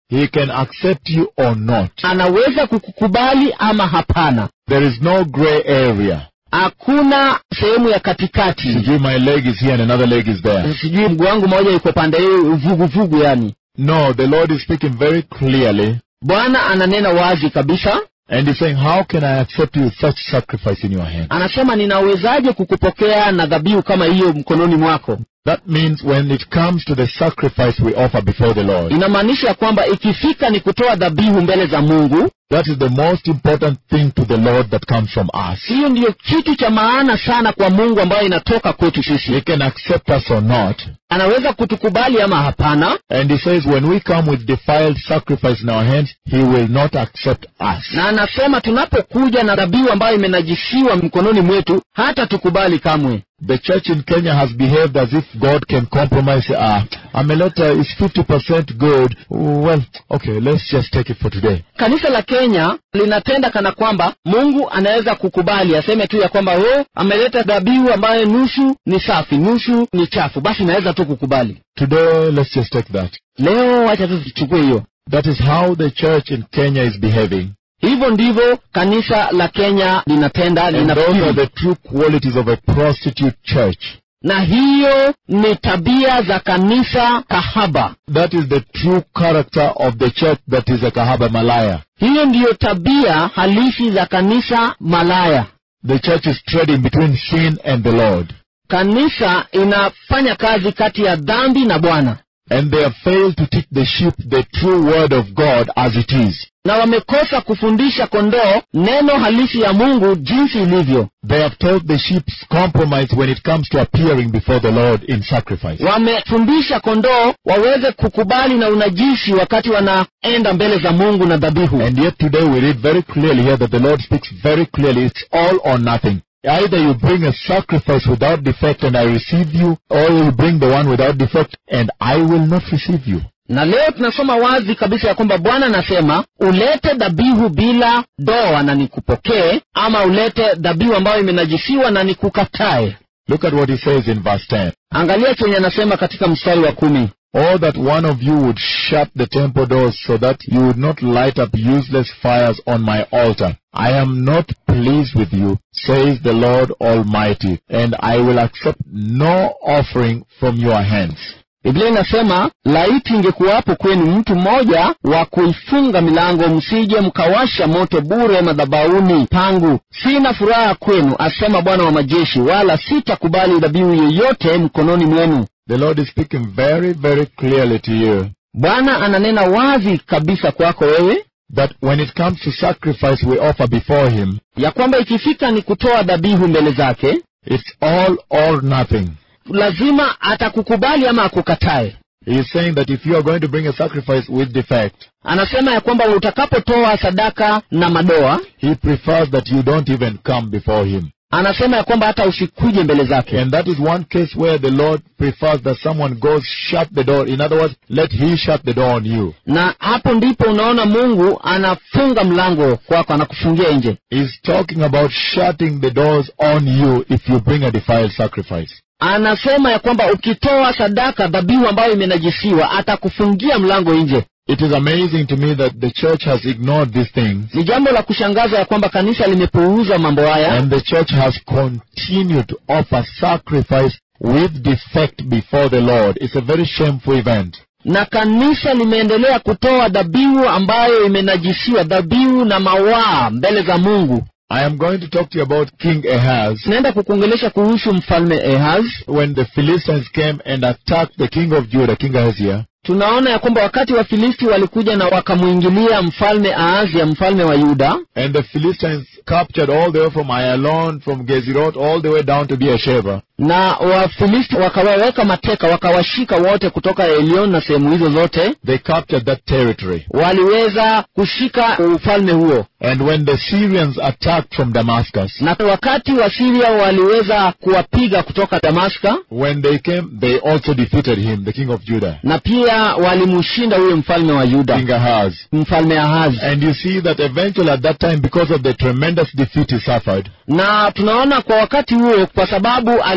He can accept you or not. anaweza kukukubali ama hapana There is no gray area. hakuna sehemu ya katikati Sijui my leg is here and another leg is there. sijui mguu wangu moja iko pande hii vuguvugu yani No, the Lord is speaking very clearly bwana ananena wazi kabisa and He's saying, How can I accept you with such sacrifice in your hand? anasema ninawezaje kukupokea na dhabihu kama hiyo mkononi mwako That means when it comes to the sacrifice we offer before the Lord, inamaanisha ya kwamba ikifika ni kutoa dhabihu mbele za mungu that is the most important thing to the Lord that comes from us. hiyo ndiyo kitu cha maana sana kwa mungu ambayo inatoka kwetu sisi He can accept us or not. anaweza kutukubali ama hapana And He says, when we come with defiled sacrifice in our hands, He will not accept us. na anasema tunapokuja na dhabihu ambayo imenajisiwa mkononi mwetu hata tukubali kamwe The church in Kenya has behaved as if God can compromise. Ah, Ameleta is 50% good. Well, okay, let's just take it for today. kanisa la kenya linatenda kana kwamba mungu anaweza kukubali aseme tu ya kwamba o ameleta dhabihu ambayo nusu ni safi nusu ni chafu basi naweza tu kukubali Today, let's just take that. leo wacha tu tuchukue hiyo That is how the church in Kenya is behaving. hivyo ndivyo kanisa la kenya linatenda And those are linafikiri the true qualities of a prostitute church. na hiyo ni tabia za kanisa kahaba That is the true character of the church that is a Kahaba Malaya. hiyo ndiyo tabia halisi za kanisa malaya The church is trading between sin and the Lord. kanisa inafanya kazi kati ya dhambi na bwana And they have failed to teach the sheep the true word of God as it is. na wamekosa kufundisha kondoo neno halisi ya mungu jinsi ilivyo They have taught the sheep compromise when it comes to appearing before the Lord in sacrifice. wamefundisha kondoo waweze kukubali na unajisi wakati wanaenda mbele za mungu na dhabihu And yet today we read very clearly here that the Lord speaks very clearly. It's all or nothing. Either you bring a sacrifice without defect and I receive you, or you bring the one without defect and I will not receive you. na leo tunasoma wazi kabisa ya kwamba bwana anasema ulete dhabihu bila doa na nikupokee ama ulete dhabihu ambayo imenajisiwa na nikukatae Look at what he says in verse 10. angalia chenye anasema katika mstari wa kumi Oh, that one of you would shut the temple doors so that you would not light up useless fires on my altar. I am not pleased with you, says the Lord Almighty, and I will accept no offering from your hands. biblia inasema laiti ingekuwapo kwenu mtu mmoja wa kuifunga milango msije mkawasha moto bure madhabauni pangu sina furaha kwenu asema bwana wa majeshi wala sitakubali dhabihu yoyote mkononi mwenu The Lord is speaking very, very clearly to you bwana ananena wazi kabisa kwako wewe that when it comes to sacrifice we offer before Him, ya kwamba ikifika ni kutoa dhabihu mbele zake it's all or nothing. lazima atakukubali ama akukatae He is saying that if you are going to bring a sacrifice with defect, anasema ya kwamba utakapotoa sadaka na madoa He prefers that you don't even come before Him. anasema ya kwamba hata usikuje mbele zake And that is one case where the Lord prefers that someone goes shut the door. In other words, let He shut the door on you. na hapo ndipo unaona mungu anafunga mlango kwako anakufungia nje He's talking about shutting the doors on you if you bring a defiled sacrifice. anasema ya kwamba ukitoa sadaka dhabihu ambayo imenajisiwa atakufungia mlango nje It is amazing to me that the church has ignored these things ni jambo la kushangaza ya kwamba kanisa limepuuza mambo haya and the church has continued to offer sacrifice with defect before the Lord. It's a very shameful event. na kanisa limeendelea kutoa dhabihu ambayo imenajisiwa dhabihu na mawaa mbele za mungu I am going to talk to you about King Ahaz. tunaenda kukuongelesha kuhusu mfalme ehaz When the Philistines came and attacked the king of Judah, King Ahaziah, tunaona ya kwamba wakati wafilisti walikuja na wakamwingilia mfalme aazia mfalme wa yuda And the Philistines captured all the way from Ayalon, from Gezerot, all the way down to Beersheba. na wafilisti wakawaweka mateka wakawashika wote kutoka elion na sehemu hizo zote They captured that territory. waliweza kushika ufalme huo And when the Syrians attacked from Damascus, na wakati wa siria waliweza kuwapiga kutoka damaska when they came, they also defeated him, the king of Judah, na pia walimshinda huyo mfalme wa yuda King Ahaz. mfalme ahazi And you see that eventually at that time, because of the tremendous defeat he suffered, na tunaona kwa wakati huo kwa sababu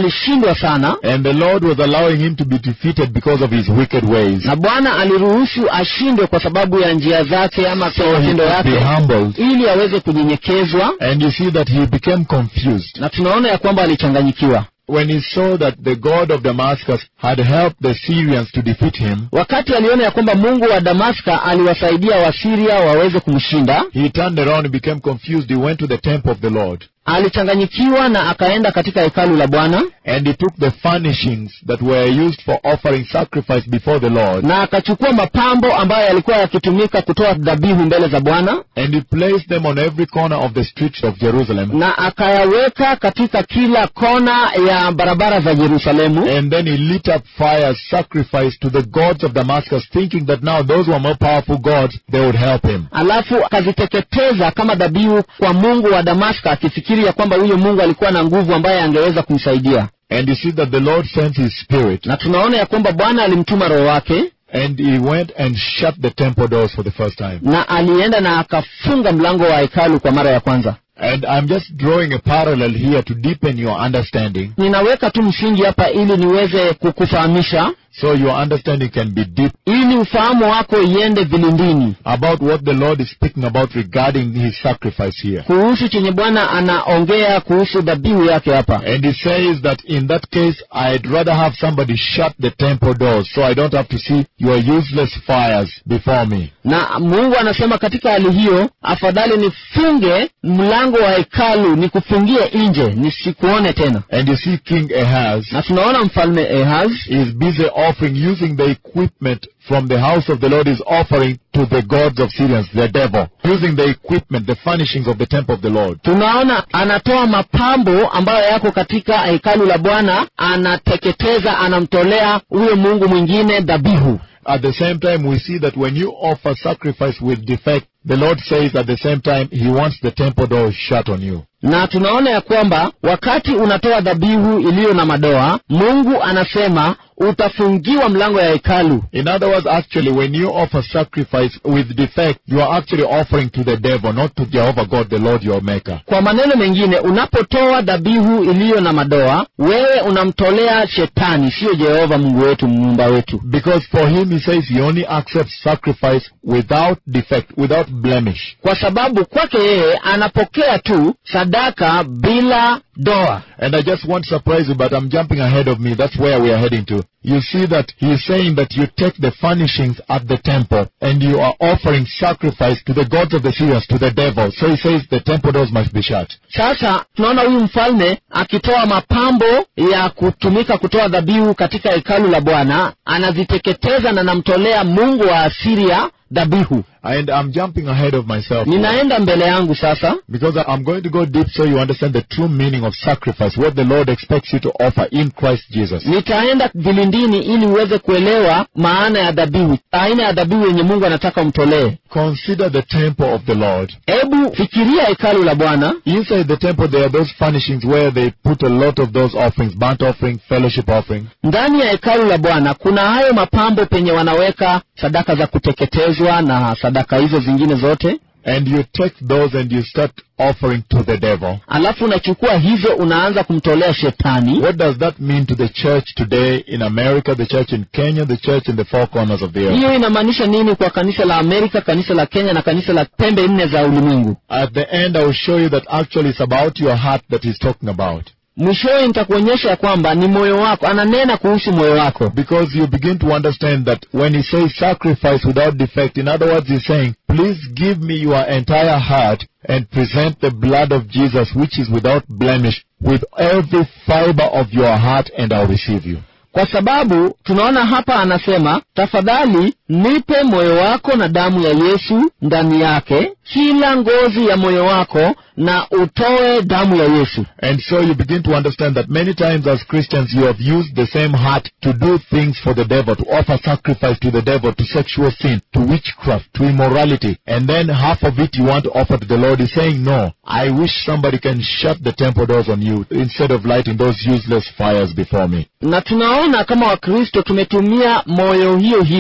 alishindwa sana and the Lord was allowing him to be defeated because of his wicked ways. na bwana aliruhusu ashindwe kwa sababu ya njia zake ama So kwa he matendo could be yake humbled. ili aweze kunyenyekezwa And you see that he became confused na tunaona ya kwamba alichanganyikiwa when he saw that the God of Damascus had helped the Syrians to defeat him. wakati aliona ya kwamba mungu wa damaska aliwasaidia wasiria waweze kumshinda He turned around and became confused. He went to the temple of the Lord alichanganyikiwa na akaenda katika hekalu la bwana and he took the furnishings that were used for offering sacrifice before the Lord na akachukua mapambo ambayo yalikuwa yakitumika kutoa dhabihu mbele za bwana and he placed them on every corner of the streets of Jerusalem. na akayaweka katika kila kona ya barabara za yerusalemu And then he lit up fires, sacrifice to the gods of Damascus, thinking that now those were more powerful gods, they would help him. alafu akaziteketeza kama dhabihu kwa mungu wa damaska akifikiri ya kwamba huyo mungu alikuwa na nguvu ambaye angeweza kumsaidia And you see that the Lord sent his spirit na tunaona ya kwamba bwana alimtuma roho wake and he went and shut the temple doors for the first time. na alienda na akafunga mlango wa hekalu kwa mara ya kwanza And I'm just drawing a parallel here to deepen your understanding ninaweka tu msingi hapa ili niweze kukufahamisha so your understanding can be deep ili ufahamu wako iende vilindini about what the Lord is speaking about regarding his sacrifice here. kuhusu chenye bwana anaongea kuhusu dhabihu yake hapa And he says that in that case, I'd rather have somebody shut the temple doors so I don't have to see your useless fires before me. na mungu anasema katika hali hiyo afadhali nifunge mlango wa hekalu nikufungie nje nisikuone tena And you see King Ahaz na tunaona mfalme ehaz is busy offering, using the equipment from the house of the Lord is offering to the gods of Syrians, the devil, using the equipment, the furnishings of the temple of the Lord. tunaona anatoa mapambo ambayo yako katika hekalu la bwana anateketeza anamtolea huyo mungu mwingine dhabihu At the same time, we see that when you offer sacrifice with defect, the Lord says at the same time, He wants the temple doors shut on you. na tunaona ya kwamba wakati unatoa dhabihu iliyo na madoa mungu anasema utafungiwa mlango ya hekalu In other words, actually, when you offer sacrifice with defect, you are actually offering to the devil, not to Jehovah God, the Lord your Maker. kwa maneno mengine unapotoa dhabihu iliyo na madoa wewe unamtolea shetani siyo jehova mungu wetu muumba wetu Because for him, he says he only accepts sacrifice without defect, without blemish. kwa sababu kwake yeye anapokea tu sadaka bila doa And I just want to surprise you, but I'm jumping ahead of me. That's where we are heading to. You see that he's saying that you take the furnishings at the temple and you are offering sacrifice to the gods of the Syrians, to the devil. So he says the temple doors must be shut. sasa tunaona huyu mfalme akitoa mapambo ya kutumika kutoa dhabihu katika hekalu la bwana anaziteketeza na namtolea mungu wa asiria dhabihu And I'm jumping ahead of myself. ninaenda mbele yangu sasa Because I'm going to go deep so you understand the true meaning of sacrifice, what the Lord expects you to offer in Christ Jesus. nitaenda vilindini ili uweze kuelewa maana ya dhabihu aina ya dhabihu yenye mungu anataka umtolee Consider the temple of the Lord. hebu fikiria hekalu la bwana Inside the temple, there are those furnishings where they put a lot of those offerings, burnt offering, fellowship offering. ndani ya hekalu la bwana kuna hayo mapambo penye wanaweka sadaka za kuteketezwa na sadaka hizo zingine zote And you take those and you start offering to the devil. alafu unachukua hizo unaanza kumtolea shetani What does that mean to the church today in America, the church in Kenya, the church in the four corners of the earth? hiyo inamaanisha nini kwa kanisa la amerika kanisa la kenya na kanisa la pembe nne za ulimwengu At the end, I will show you that actually it's about your heart that he's talking about. mwishowe nitakuonyesha ya kwamba ni moyo wako ananena kuhusu moyo wako Because you begin to understand that when he says sacrifice without defect, in other words, he's saying, please give me your entire heart and present the blood of Jesus, which is without blemish, with every fiber of your heart, and I'll receive you. kwa sababu tunaona hapa anasema tafadhali nipe moyo wako na damu ya yesu ndani yake kila ngozi ya moyo wako na utoe damu ya yesu And so you begin to understand that many times as Christians you have used the same heart to do things for the devil, to offer sacrifice to the devil, to sexual sin, to witchcraft, to immorality. And then half of it you want to offer to the Lord. He's saying, no, I wish somebody can shut the temple doors on you instead of lighting those useless fires before me. na tunaona kama wakristo tumetumia moyo hiyo hiyo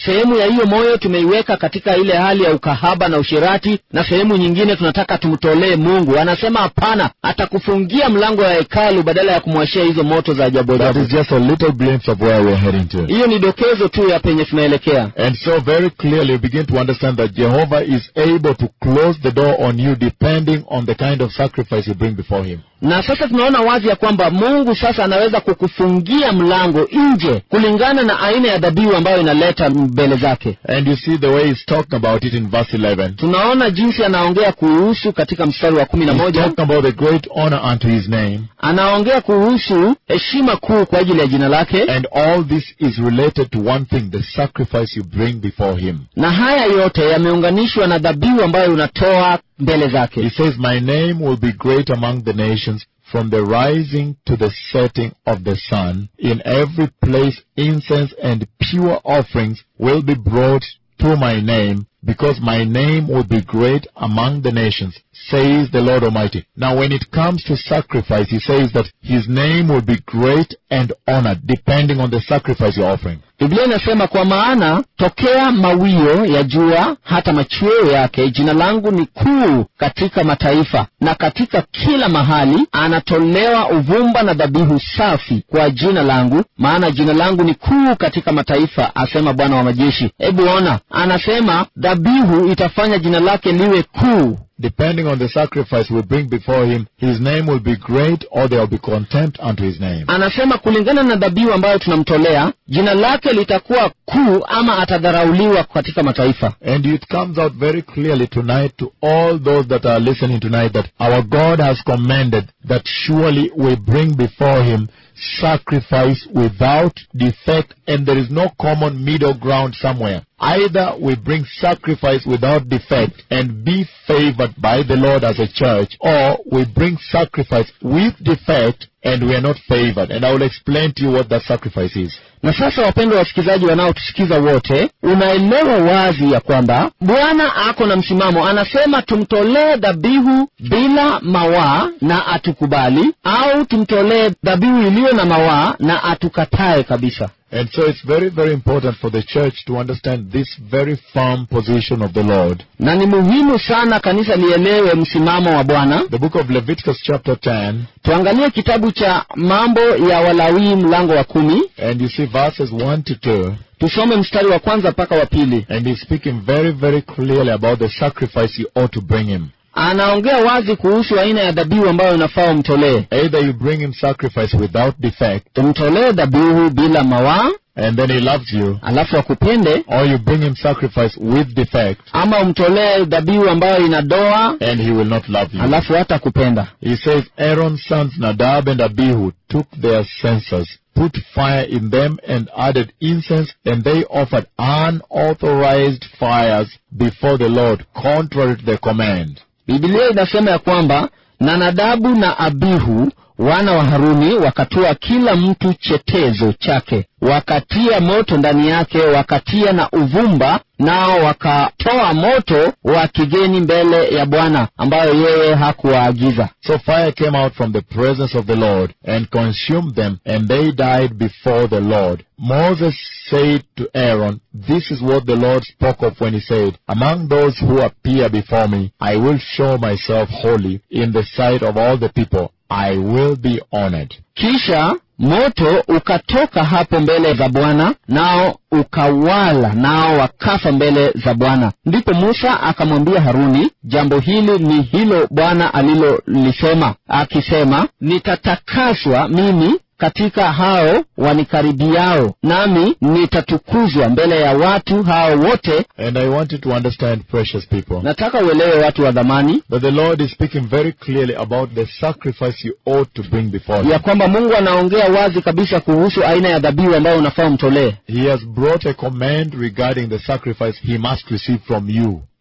sehemu ya hiyo moyo tumeiweka katika ile hali ya ukahaba na usherati na sehemu nyingine tunataka tumtolee mungu anasema hapana atakufungia mlango ya hekalu badala ya kumwashia hizo moto za ajabu That ajabu is just a little glimpse of where we're heading to. hiyo ni dokezo tu ya penye tunaelekea And so very clearly you begin to understand that Jehovah is able to close the door on you depending on the kind of sacrifice you bring before Him. na sasa tunaona wazi ya kwamba mungu sasa anaweza kukufungia mlango nje kulingana na aina ya dhabihu ambayo inaleta mbele zake And you see the way He's talking about it in verse 11. tunaona jinsi anaongea kuhusu katika mstari wa kumi na He's moja talking about the great honor unto His name. anaongea kuhusu heshima kuu kwa ajili ya jina lake And all this is related to one thing, the sacrifice you bring before Him. na haya yote yameunganishwa na dhabihu ambayo unatoa mbele He zake says, My name will be great among the nations from the rising to the setting of the sun. In every place incense and pure offerings will be brought to my name, because my name will be great among the nations, says the Lord Almighty. Now when it comes to sacrifice, he says that his name will be great and honored, depending on the sacrifice you're offering. biblia inasema kwa maana tokea mawio ya jua hata machweo yake jina langu ni kuu katika mataifa na katika kila mahali anatolewa uvumba na dhabihu safi kwa jina langu maana jina langu ni kuu katika mataifa asema bwana wa majeshi hebu ona anasema dhabihu itafanya jina lake liwe kuu Depending on the sacrifice we bring before him, his name will be great or there will be contempt unto his name. anasema kulingana na dhabihu ambayo tunamtolea jina lake litakuwa kuu ama atadharauliwa katika mataifa And it comes out very clearly tonight to all those that are listening tonight that our God has commanded that surely we bring before him sacrifice without defect and there is no common middle ground somewhere. Either we bring sacrifice without defect and be favored by the Lord as a church or we bring sacrifice with defect and we are not favored. And I will explain to you what that sacrifice is. na sasa wapendwa wasikilizaji wanaotusikiza wote unaelewa wazi ya kwamba bwana ako na msimamo anasema tumtolee dhabihu bila mawaa na atukubali au tumtolee dhabihu iliyo na mawaa na atukatae kabisa And so it's very, very important for the church to understand this very firm position of the Lord. na ni muhimu sana kanisa lielewe msimamo wa bwana The book of Leviticus chapter 10, tuangalie kitabu cha mambo ya walawii mlango wa kumi and you see verses 1 to 2, tusome mstari wa kwanza mpaka wa pili and he's speaking very, very clearly about the sacrifice you ought to bring him. anaongea wazi kuhusu aina ya dhabihu ambayo unafaa umtolee Either you bring him sacrifice without defect, umtolee dhabihu bila mawaa and then he loves you, alafu akupende or you bring him sacrifice with defect, ama umtolee dhabihu ambayo ina doa and he will not love you. alafu hata kupenda He says, Aaron's sons Nadab and Abihu took their censers, put fire in them, and added incense, and they offered unauthorized fires before the Lord, contrary to the command. bibilia inasema ya kwamba na nadabu na abihu wana wa haruni wakatoa kila mtu chetezo chake wakatia moto ndani yake wakatia na uvumba nao wakatoa moto wa kigeni mbele ya bwana ambayo yeye hakuwaagiza So fire came out from the presence of the Lord and consumed them, and they died before the Lord. Moses said to Aaron, This is what the Lord spoke of when he said, Among those who appear before me, I will show myself holy in the sight of all the people. I will be honored. kisha moto ukatoka hapo mbele za bwana nao ukawala nao wakafa mbele za bwana ndipo musa akamwambia haruni jambo hili ni hilo bwana alilolisema akisema nitatakaswa mimi katika hao wanikaribiao nami nitatukuzwa mbele ya watu hao wote And I want you to understand, precious people, nataka uelewe watu wa dhamani that the Lord is speaking very clearly about the sacrifice you ought to bring before ya Him. kwamba mungu anaongea wazi kabisa kuhusu aina ya dhabihu ambayo unafaa umtolee He has brought a command regarding the sacrifice He must receive from you.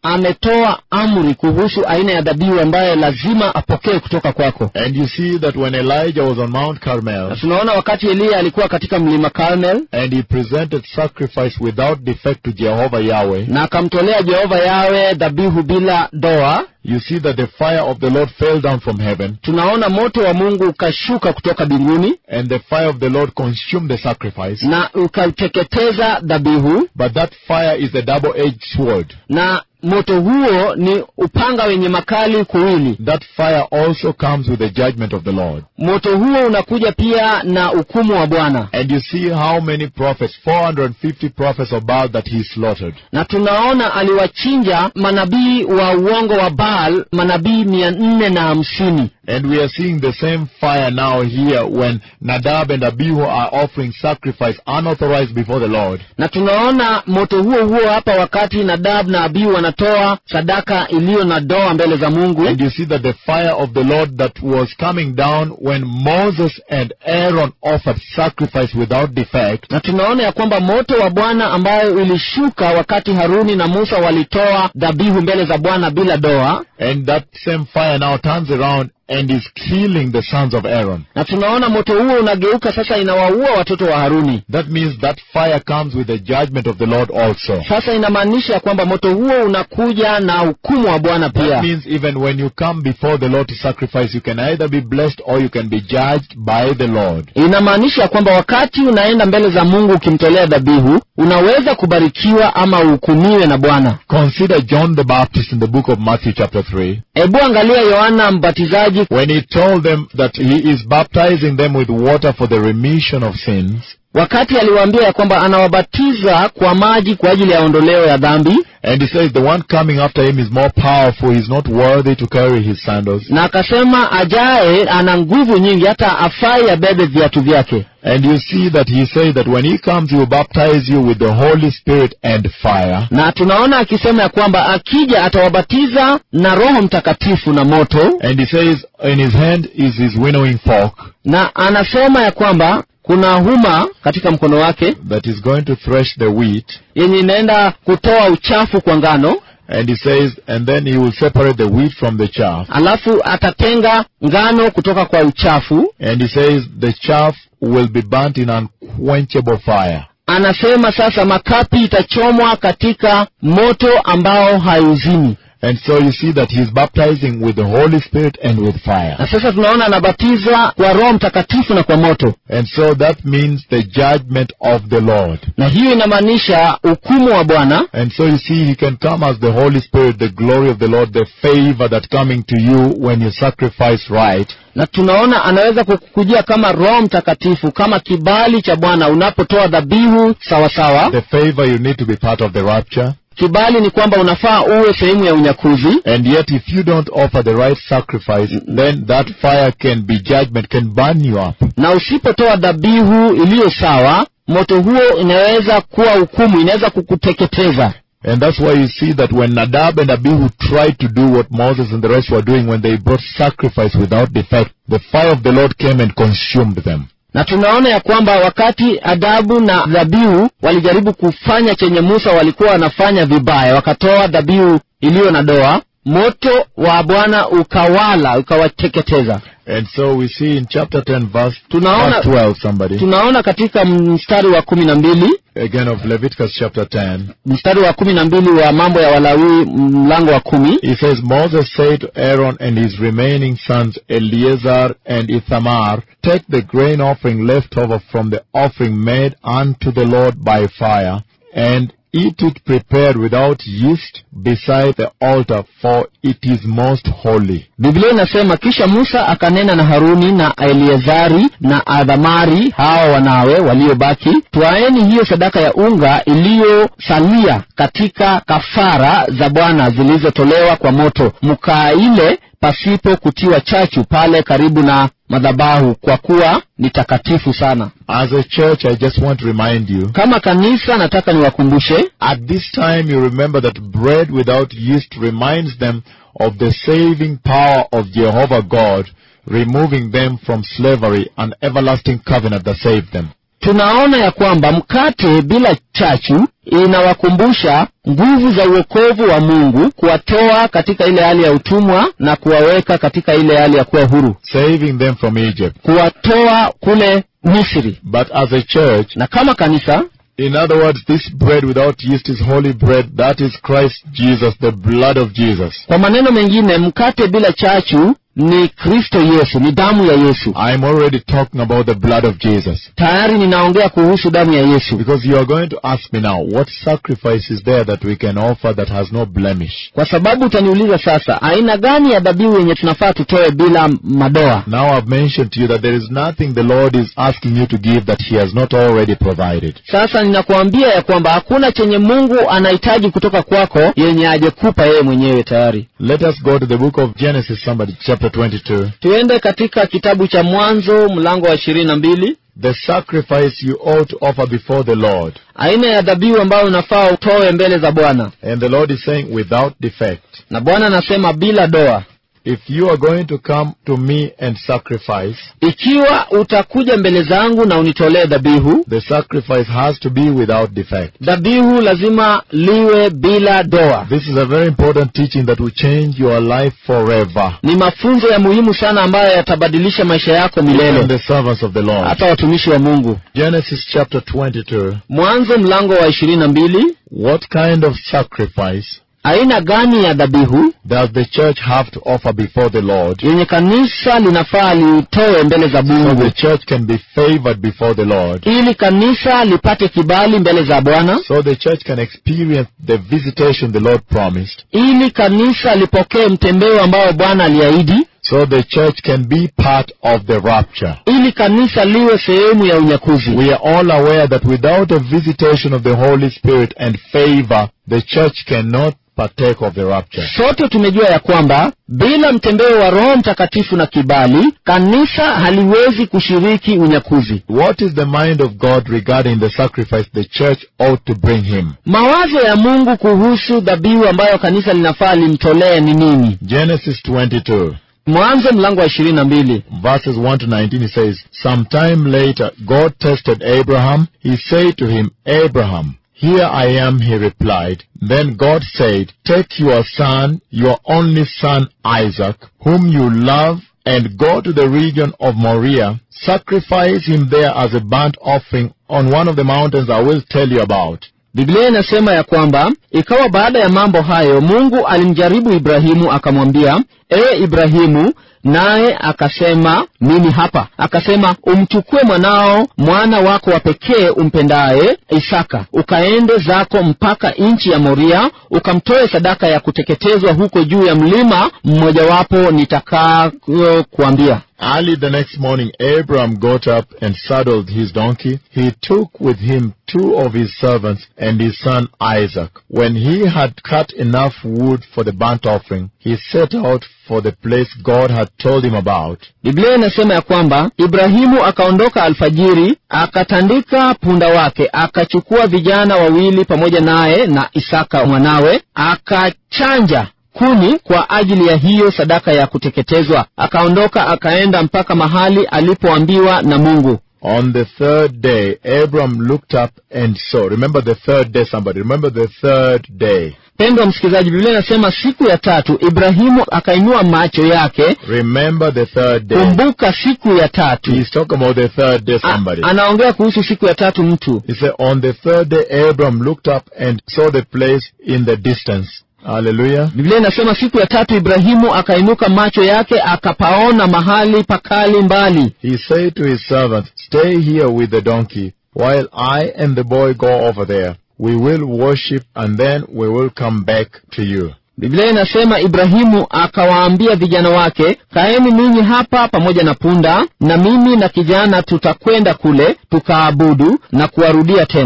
ametoa amri kuhusu aina ya dhabihu ambayo lazima apokee kutoka kwako And you see that when Elijah was on Mount na Carmel, tunaona wakati eliya alikuwa katika mlima carmel and he presented sacrifice without defect to Jehovah Yahweh, na akamtolea jehova yawe dhabihu bila doa you see that the fire of the Lord fell down from heaven, tunaona moto wa mungu ukashuka kutoka mbinguni and the fire of the Lord consumed the sacrifice. na ukaiteketeza dhabihu But that fire is a double-edged sword. na moto huo ni upanga wenye makali kuwili That fire also comes with the judgment of the Lord. moto huo unakuja pia na hukumu wa bwana And you see how many prophets, 450 prophets of Baal that he slaughtered. na tunaona aliwachinja manabii wa uongo wa baal manabii mia nne na hamsini And we are seeing the same fire now here when Nadab and Abihu are offering sacrifice unauthorized before the Lord. na tunaona moto huo huo hapa wakati nadab na abihu wanatoa sadaka iliyo na doa mbele za mungu And you see that the fire of the Lord that was coming down when Moses and Aaron offered sacrifice without defect. na tunaona ya kwamba moto wa bwana ambayo ilishuka wakati haruni na musa walitoa dhabihu mbele za bwana bila doa And that same fire now turns around and is killing the sons of Aaron. na tunaona moto huo unageuka sasa inawaua watoto wa haruni That means that fire comes with the judgment of the Lord also. sasa inamaanisha ya kwamba moto huo unakuja na hukumu wa bwana That pia means even when you come before the Lord to sacrifice, you can either be blessed or you can be judged by the Lord. inamaanisha ya kwamba wakati unaenda mbele za mungu ukimtolea dhabihu unaweza kubarikiwa ama uhukumiwe na bwana Consider John the Baptist in the book of Matthew chapter 3. hebu angalia yohana mbatizaji When he told them that he is baptizing them with water for the remission of sins, wakati aliwaambia ya kwamba anawabatiza kwa maji kwa ajili ya ondoleo ya dhambi and he says the one coming after him is more powerful, he's not worthy to carry his sandals. na akasema ajaye ana nguvu nyingi hata afai abebe viatu vyake And you see that he says that when he comes, he will baptize you with the Holy Spirit and fire. na tunaona akisema ya kwamba akija atawabatiza na roho mtakatifu na moto And he says in his hand is his winnowing fork na anasema ya kwamba kuna huma katika mkono wake that is going to thresh the wheat. yenye inaenda kutoa uchafu kwa ngano And he says, and then he will separate the wheat from the chaff. alafu atatenga ngano kutoka kwa uchafu And he says, the chaff will be burnt in unquenchable fire. anasema sasa makapi itachomwa katika moto ambao hauzimi And so you see that he's baptizing with the Holy Spirit and with fire. na sasa tunaona anabatizwa kwa roho mtakatifu na kwa moto And so that means the judgment of the Lord. na hiyo inamaanisha hukumu wa bwana And so you see, he can come as the Holy Spirit, the glory of the Lord, the favor that coming to you when you sacrifice right. na tunaona anaweza kukujia kama roho mtakatifu kama kibali cha bwana unapotoa dhabihu sawasawa The favor you need to be part of the rapture. kibali ni kwamba unafaa uwe sehemu ya unyakuzi And yet if you don't offer the right sacrifice, then that fire can be judgment, can burn you up. na usipotoa dhabihu iliyo sawa moto huo inaweza kuwa hukumu inaweza kukuteketeza And that's why you see that when Nadab and Abihu tried to do what Moses and the rest were doing when they brought sacrifice without defect, the fire of the Lord came and consumed them. na tunaona ya kwamba wakati adabu na dhabihu walijaribu kufanya chenye musa walikuwa wanafanya vibaya wakatoa dhabihu iliyo na doa moto wa bwana ukawala ukawateketeza And so we see in chapter 10 verse, Tunaona- verse 12 somebody, tunaona katika mstari wa kumi na mbili again of Leviticus chapter 10, mstari wa kumi na mbili wa mambo ya walawii mlango wa kumi he says, Moses said to Aaron and his remaining sons, Eleazar and Ithamar, take the grain offering left over from the offering made unto the Lord by fire, and eat it prepared without yeast beside the altar, for it is most holy. biblia inasema kisha musa akanena na haruni na eleazari na adhamari hawa wanawe waliobaki twaeni hiyo sadaka ya unga iliyosalia katika kafara za bwana zilizotolewa kwa moto mkaile pasipo kutiwa chachu pale karibu na madhabahu kwa kuwa ni takatifu sana As a church, I just want to remind you, kama kanisa nataka niwakumbushe at this time you remember that bread without yeast reminds them of the saving power of Jehovah God, removing them from slavery, an everlasting covenant that saved them. tunaona ya kwamba mkate bila chachu inawakumbusha nguvu za uokovu wa mungu kuwatoa katika ile hali ya utumwa na kuwaweka katika ile hali ya kuwa huru saving them from Egypt. kuwatoa kule misri But as a church, na kama kanisa in other words, this bread without yeast is holy bread. That is Christ Jesus, the blood of Jesus. kwa maneno mengine mkate bila chachu ni kristo yesu ni damu ya yesu I'm already talking about the blood of Jesus. tayari ninaongea kuhusu damu ya yesu Because you are going to ask me now, what sacrifice is there that we can offer that has no blemish? kwa sababu utaniuliza sasa aina gani ya dhabihu yenye tunafaa tutoe bila madoa Now I've mentioned to you that there is nothing the Lord is asking you to give that He has not already provided. sasa ninakuambia ya kwamba hakuna chenye mungu anahitaji kutoka kwako yenye ajekupa yeye mwenyewe tayari Let us go to the book of Genesis, somebody, chapter 22. tuende katika kitabu cha mwanzo mlango wa ishirini na mbili The sacrifice you ought to offer before the Lord. aina ya dhabihu ambayo unafaa utoe mbele za bwana And the Lord is saying, without defect. na bwana anasema bila doa If you are going to come to me and sacrifice, ikiwa utakuja mbele zangu na unitolee dhabihu the sacrifice has to be without defect. dhabihu lazima liwe bila doa This is a very important teaching that will change your life forever. ni mafunzo ya muhimu sana ambayo yatabadilisha maisha yako And milele the servants of the Lord. hata watumishi wa mungu Genesis chapter 22. mwanzo mlango wa ishirini na mbili What kind of sacrifice aina gani ya dhabihu does the church have to offer before the Lord yenye kanisa linafaa liitoe mbele za so mungu the church can be favored before the Lord? ili kanisa lipate kibali mbele za bwana So the church can experience the visitation the Lord promised. ili kanisa lipokee mtembeo ambao bwana aliahidi So the church can be part of the rapture. ili kanisa liwe sehemu ya unyakuzi We are all aware that without a visitation of the Holy Spirit and favor, the church cannot partake of the rapture. sote tumejua ya kwamba bila mtembeo wa roho mtakatifu na kibali kanisa haliwezi kushiriki unyakuzi What is the mind of God regarding the sacrifice the church ought to bring him? mawazo ya mungu kuhusu dhabihu ambayo kanisa linafaa limtolee ni nini Genesis 22. mwanzo mlango wa ishirini na mbili verses 1 to 19, he says, Sometime later, God tested Abraham. He said to him, Abraham, here I am, he replied. Then God said, Take your son, your only son Isaac, whom you love, and go to the region of Moriah. Sacrifice him there as a burnt offering on one of the mountains I will tell you about. biblia inasema ya kwamba ikawa baada ya mambo hayo mungu alimjaribu ibrahimu akamwambia ewe ibrahimu naye akasema mimi hapa akasema umchukue mwanao mwana wako wa pekee umpendaye isaka ukaende zako mpaka nchi ya moria ukamtoe sadaka ya kuteketezwa huko juu ya mlima mmojawapo nitakayo kuambia Early the next morning, Abraham got up and saddled his donkey. He took with him two of his servants and his son Isaac. When he had cut enough wood for the burnt offering, he set out for the place God had told him about. biblia inasema ya kwamba ibrahimu akaondoka alfajiri akatandika punda wake akachukua vijana wawili pamoja naye na isaka mwanawe akachanja kuni kwa ajili ya hiyo sadaka ya kuteketezwa akaondoka akaenda mpaka mahali alipoambiwa na mungu On the third day, Abraham looked up and saw. Remember the third day, somebody. Remember the third day. pendwa msikilizaji biblia inasema siku ya tatu ibrahimu akainua macho yake Remember the third day. kumbuka siku ya tatu He's talking about the third day, A, somebody. anaongea kuhusu siku ya tatu mtu He said, on the third day, Abraham looked up and saw the place in the distance. Hallelujah. biblia inasema siku ya tatu ibrahimu akainuka macho yake akapaona mahali pakali mbali He said to his servant, Stay here with the donkey, while I and the boy go over there. We will worship, and then we will come back to you. biblia inasema ibrahimu akawaambia vijana wake kaeni ninyi hapa pamoja na punda na mimi na kijana tutakwenda kule tukaabudu na kuwarudia tena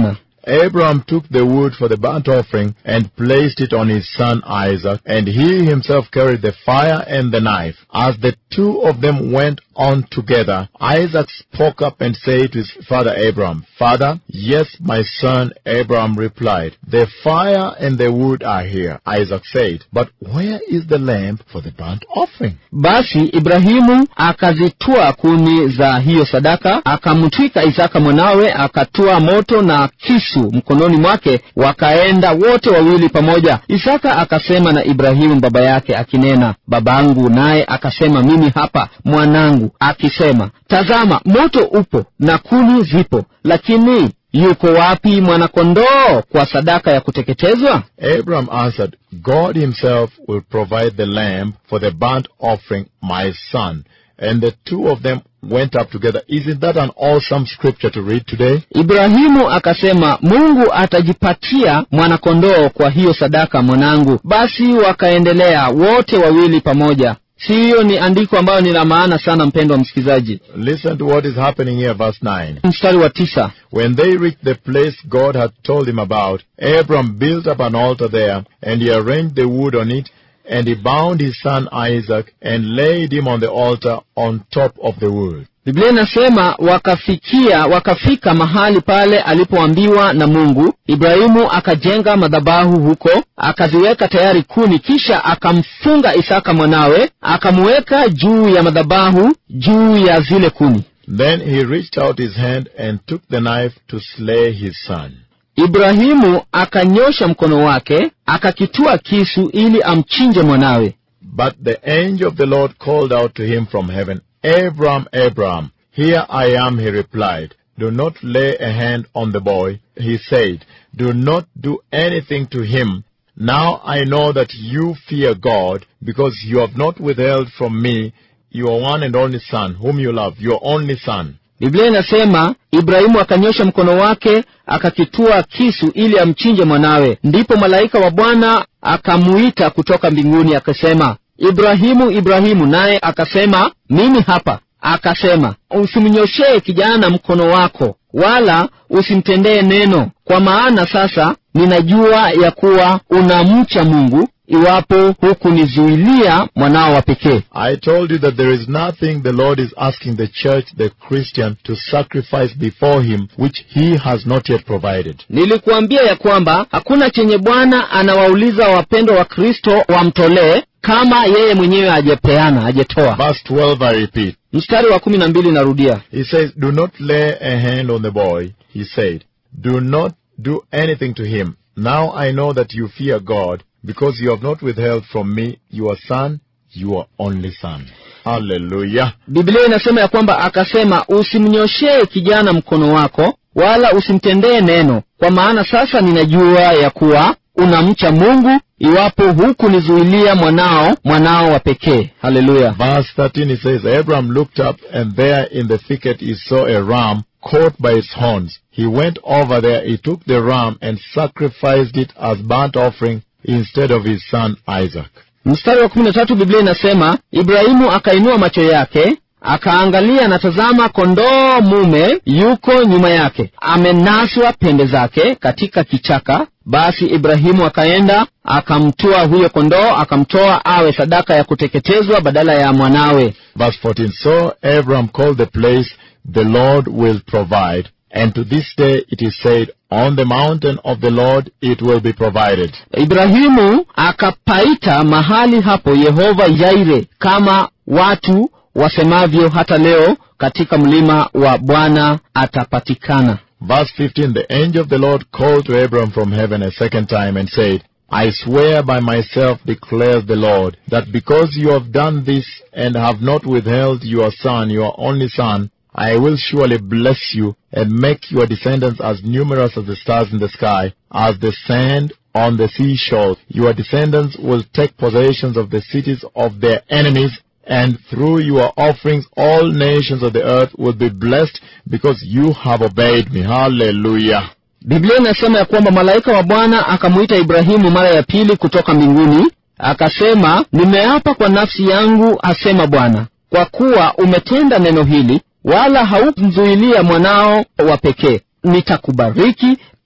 Abraham took the wood for the burnt offering and placed it on his son Isaac, and he himself carried the fire and the knife. As the two of them went on together, Isaac spoke up and said to his father Abraham, Father, yes, my son, Abraham replied, The fire and the wood are here. Isaac said, But where is the lamb for the burnt offering? basi ibrahimu akazitua kuni za hiyo sadaka akamtwika isaka mwanawe akatua moto na kisu mkononi mwake wakaenda wote wawili pamoja isaka akasema na ibrahimu baba yake akinena babangu naye akasema mimi hapa mwanangu akisema tazama moto upo na kuni zipo lakini yuko wapi mwanakondoo kwa sadaka ya kuteketezwa Abraham answered, God himself will provide the lamb for the burnt offering, my son. And the two of them went up together. Isn't that an awesome scripture to read today? ibrahimu akasema mungu atajipatia mwanakondoo kwa hiyo sadaka mwanangu basi wakaendelea wote wawili pamoja siyo ni andiko ambayo ni la maana sana mpendwa msikilizaji Listen to what is happening here, verse 9. mstari wa tisa When they reached the place God had told him about, Abram built up an altar there, and he arranged the wood on it, and he bound his son Isaac, and laid him on the altar on top of the wood. biblia inasema wakafikia wakafika mahali pale alipoambiwa na mungu ibrahimu akajenga madhabahu huko akaziweka tayari kuni kisha akamfunga isaka mwanawe akamuweka juu ya madhabahu juu ya zile kuni Then he reached out his hand and took the knife to slay his son. ibrahimu akanyosha mkono wake akakitua kisu ili amchinje mwanawe But the angel of the Lord called out to him from heaven, Abram, Abram, here I am, he replied. Do not lay a hand on the boy. He said, Do not do anything to him. Now I know that you fear God, because you have not withheld from me your one and only son, whom you love, your only son. biblia inasema ibrahimu akanyosha mkono wake akakitua kisu ili amchinje mwanawe ndipo malaika wa bwana akamuita kutoka mbinguni akasema ibrahimu ibrahimu naye akasema mimi hapa akasema usimnyoshee kijana mkono wako wala usimtendee neno kwa maana sasa ninajua ya kuwa unamcha mungu iwapo hukunizuilia mwanao wa pekee I told you that there is nothing the Lord is asking the church, the Christian, to sacrifice before him, which he has not yet provided. nilikuambia ya kwamba hakuna chenye bwana anawauliza wapendwa wa kristo wamtolee kama yeye mwenyewe ajepeana ajetoa Verse 12, I repeat. mstari wa kumi na mbili narudia He says, Do not lay a hand on the boy. He said, Do not do anything to him. Now I know that you fear God, because you have not withheld from me your son, your only son. Hallelujah. biblia inasema ya kwamba akasema usimnyoshee kijana mkono wako wala usimtendee neno kwa maana sasa ninajua ya kuwa unamcha mungu iwapo hukunizuilia mwanao mwanao wa pekee haleluya Verse 13, it says, Abraham looked up, and there in the thicket he saw a ram caught by its horns. He went over there, he took the ram and sacrificed it as burnt offering instead of his son Isaac. mstari wa kumi na tatu biblia inasema ibrahimu akainua macho yake akaangalia na tazama kondoo mume yuko nyuma yake amenaswa pembe zake katika kichaka basi ibrahimu akaenda akamtoa huyo kondoo akamtoa awe sadaka ya kuteketezwa badala ya mwanawe Verse 14, So Abraham called the place, The Lord will provide. And to this day it is said, On the mountain of the Lord it will be provided. ibrahimu akapaita mahali hapo yehova yaire kama watu wasemavyo hata leo katika mlima wa bwana atapatikana Verse 15, The angel of the Lord called to Abraham from heaven a second time and said, I swear by myself, declares the Lord, that because you have done this and have not withheld your son, your only son, I will surely bless you and make your descendants as numerous as the stars in the sky, as the sand on the seashore. Your descendants will take possessions of the cities of their enemies, and through your offerings all nations of the earth will be blessed because you have obeyed me. Hallelujah. biblia inasema ya kwamba malaika wa bwana akamuita ibrahimu mara ya pili kutoka mbinguni akasema nimeapa kwa nafsi yangu asema bwana kwa kuwa umetenda neno hili wala haukumzuilia mwanao wa pekee nitakubariki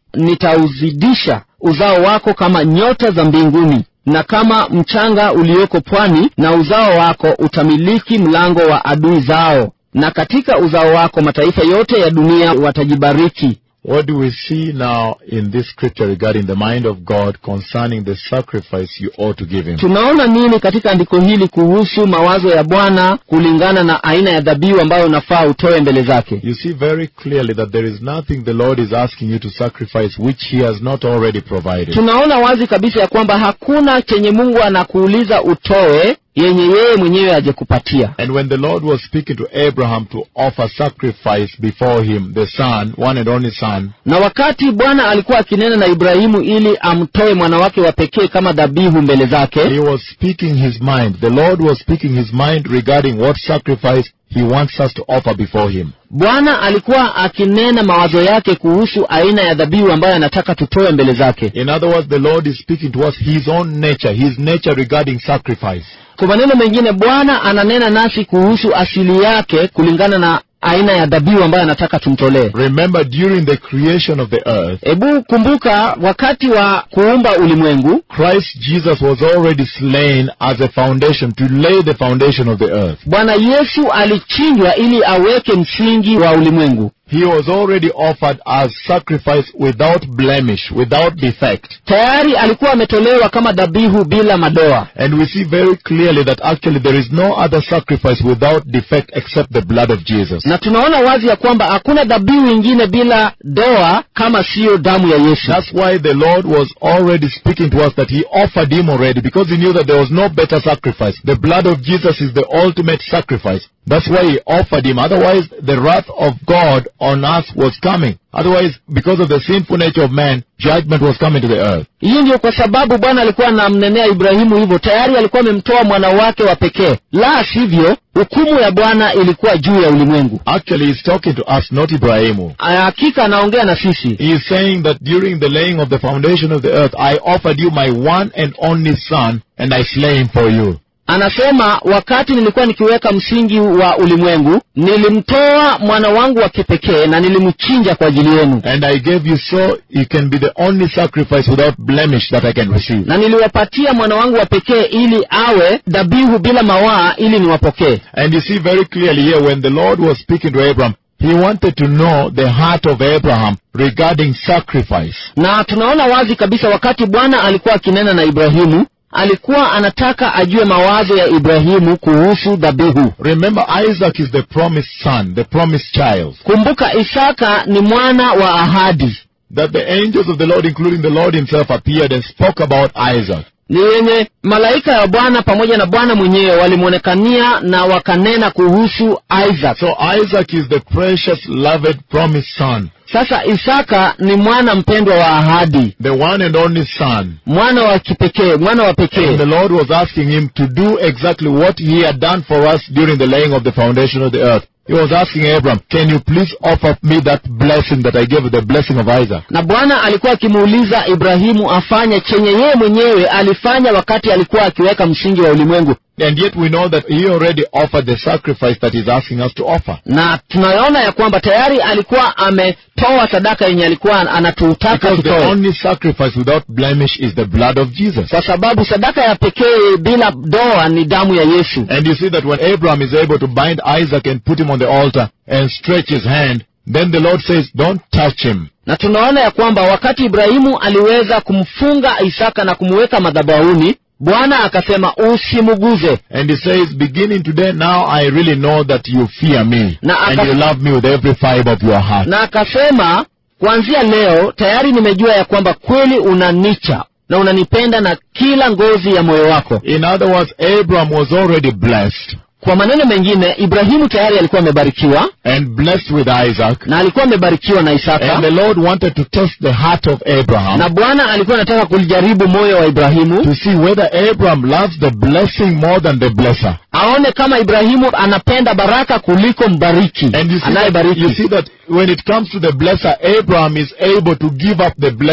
nitauzidisha uzao wako kama nyota za mbinguni na kama mchanga ulioko pwani na uzao wako utamiliki mlango wa adui zao na katika uzao wako mataifa yote ya dunia watajibariki What do we see now in this scripture regarding the mind of God concerning the sacrifice you ought to give Him? tunaona nini katika andiko hili kuhusu mawazo ya bwana kulingana na aina ya dhabihu ambayo unafaa utoe mbele zake You see very clearly that there is nothing the Lord is asking you to sacrifice which He has not already provided. tunaona wazi kabisa ya kwamba hakuna chenye mungu anakuuliza utoe yenye yeye mwenyewe ajekupatia And when the Lord was speaking to Abraham to offer sacrifice before him, the son, one and only son, na wakati bwana alikuwa akinena na ibrahimu ili amtoe mwana wake wa pekee kama dhabihu mbele zake he was speaking his mind. The Lord was speaking his mind regarding what sacrifice he wants us to offer before him. bwana alikuwa akinena mawazo yake kuhusu aina ya dhabihu ambayo anataka tutoe mbele zake In other words, the Lord is speaking to us his own nature, his nature regarding sacrifice. kwa maneno mengine bwana ananena nasi kuhusu asili yake kulingana na aina ya dhabihu ambayo anataka tumtolee Remember, during the creation of the earth, hebu kumbuka wakati wa kuumba ulimwengu Christ Jesus was already slain as a foundation to lay the foundation of the earth. bwana yesu alichinjwa ili aweke msingi wa ulimwengu He was already offered as sacrifice without blemish, without defect. tayari alikuwa ametolewa kama dhabihu bila madoa And we see very clearly that actually there is no other sacrifice without defect except the blood of Jesus. na tunaona wazi ya kwamba hakuna dhabihu ingine bila doa kama siyo damu ya yesu That's why the Lord was already speaking to us that He offered Him already because He knew that there was no better sacrifice. The blood of Jesus is the ultimate sacrifice. That's why He offered Him. Otherwise, the wrath of God on us was coming. Otherwise, because of the sinful nature of man, judgment was coming to the earth. hii ndio kwa sababu bwana alikuwa anamnenea ibrahimu hivyo tayari alikuwa amemtoa mwana wake wa pekee la sivyo hukumu ya bwana ilikuwa juu ya ulimwengu Actually, He's talking to us, not Ibrahimu. hakika anaongea na sisi He is saying that during the laying of the foundation of the earth, I offered you my one and only son, and I slay him for you. anasema wakati nilikuwa nikiweka msingi wa ulimwengu nilimtoa mwana wangu wa kipekee na nilimchinja kwa ajili yenu And I gave you so he can be the only sacrifice without blemish that I can receive. na niliwapatia mwana wangu wa pekee ili awe dhabihu bila mawaa ili niwapokee And you see very clearly here when the Lord was speaking to Abraham, he wanted to know the heart of Abraham regarding sacrifice. na tunaona wazi kabisa wakati bwana alikuwa akinena na ibrahimu alikuwa anataka ajue mawazo ya ibrahimu kuhusu dhabihu Remember, Isaac is the promised son, the promised child. kumbuka isaka ni mwana wa ahadi That the angels of the Lord, including the Lord himself, appeared and spoke about Isaac. ni yenye malaika ya bwana pamoja na bwana mwenyewe walimwonekania na wakanena kuhusu isaac So Isaac is the precious, loved, promised son, sasa isaka ni mwana mpendwa wa ahadi the one and only son. mwana wa kipekee mwana wa And the pekee Lord was asking him to do exactly what he had done for us during the laying of the foundation of the earth. He was asking Abraham, can you please offer me that blessing that I gave you, the blessing of Isaac? na bwana alikuwa akimuuliza ibrahimu afanye chenye yeye mwenyewe alifanya wakati alikuwa akiweka msingi wa ulimwengu And yet we know that he already offered the sacrifice that he's asking us to offer. na tunaona ya kwamba tayari alikuwa ametoa sadaka yenye alikuwa anatutaka Because the tutoe only sacrifice without blemish is the blood of Jesus. kwa sababu sadaka ya pekee bila doa ni damu ya yesu And you see that when Abraham is able to bind Isaac and put him on the altar and stretch his hand, then the Lord says, don't touch him. na tunaona ya kwamba wakati ibrahimu aliweza kumfunga isaka na kumweka madhabahuni bwana akasema usimuguze And he says, beginning today, now I really know that you fear me Na and aka- you love me with every fiber of your heart. na akasema kuanzia leo tayari nimejua ya kwamba kweli unanicha na unanipenda na kila ngozi ya moyo wako In other words, Abraham was already blessed kwa maneno mengine ibrahimu tayari alikuwa amebarikiwa and blessed with Isaac. na alikuwa amebarikiwa na isaka And the Lord wanted to test the heart of Abraham na bwana alikuwa anataka kulijaribu moyo wa ibrahimu to see whether Abraham loves the blessing more than the blesser. aone kama ibrahimu anapenda baraka kuliko mbariki And you see, that, anayebariki you see that when it comes to the blesser, Abraham is able to give up the blessing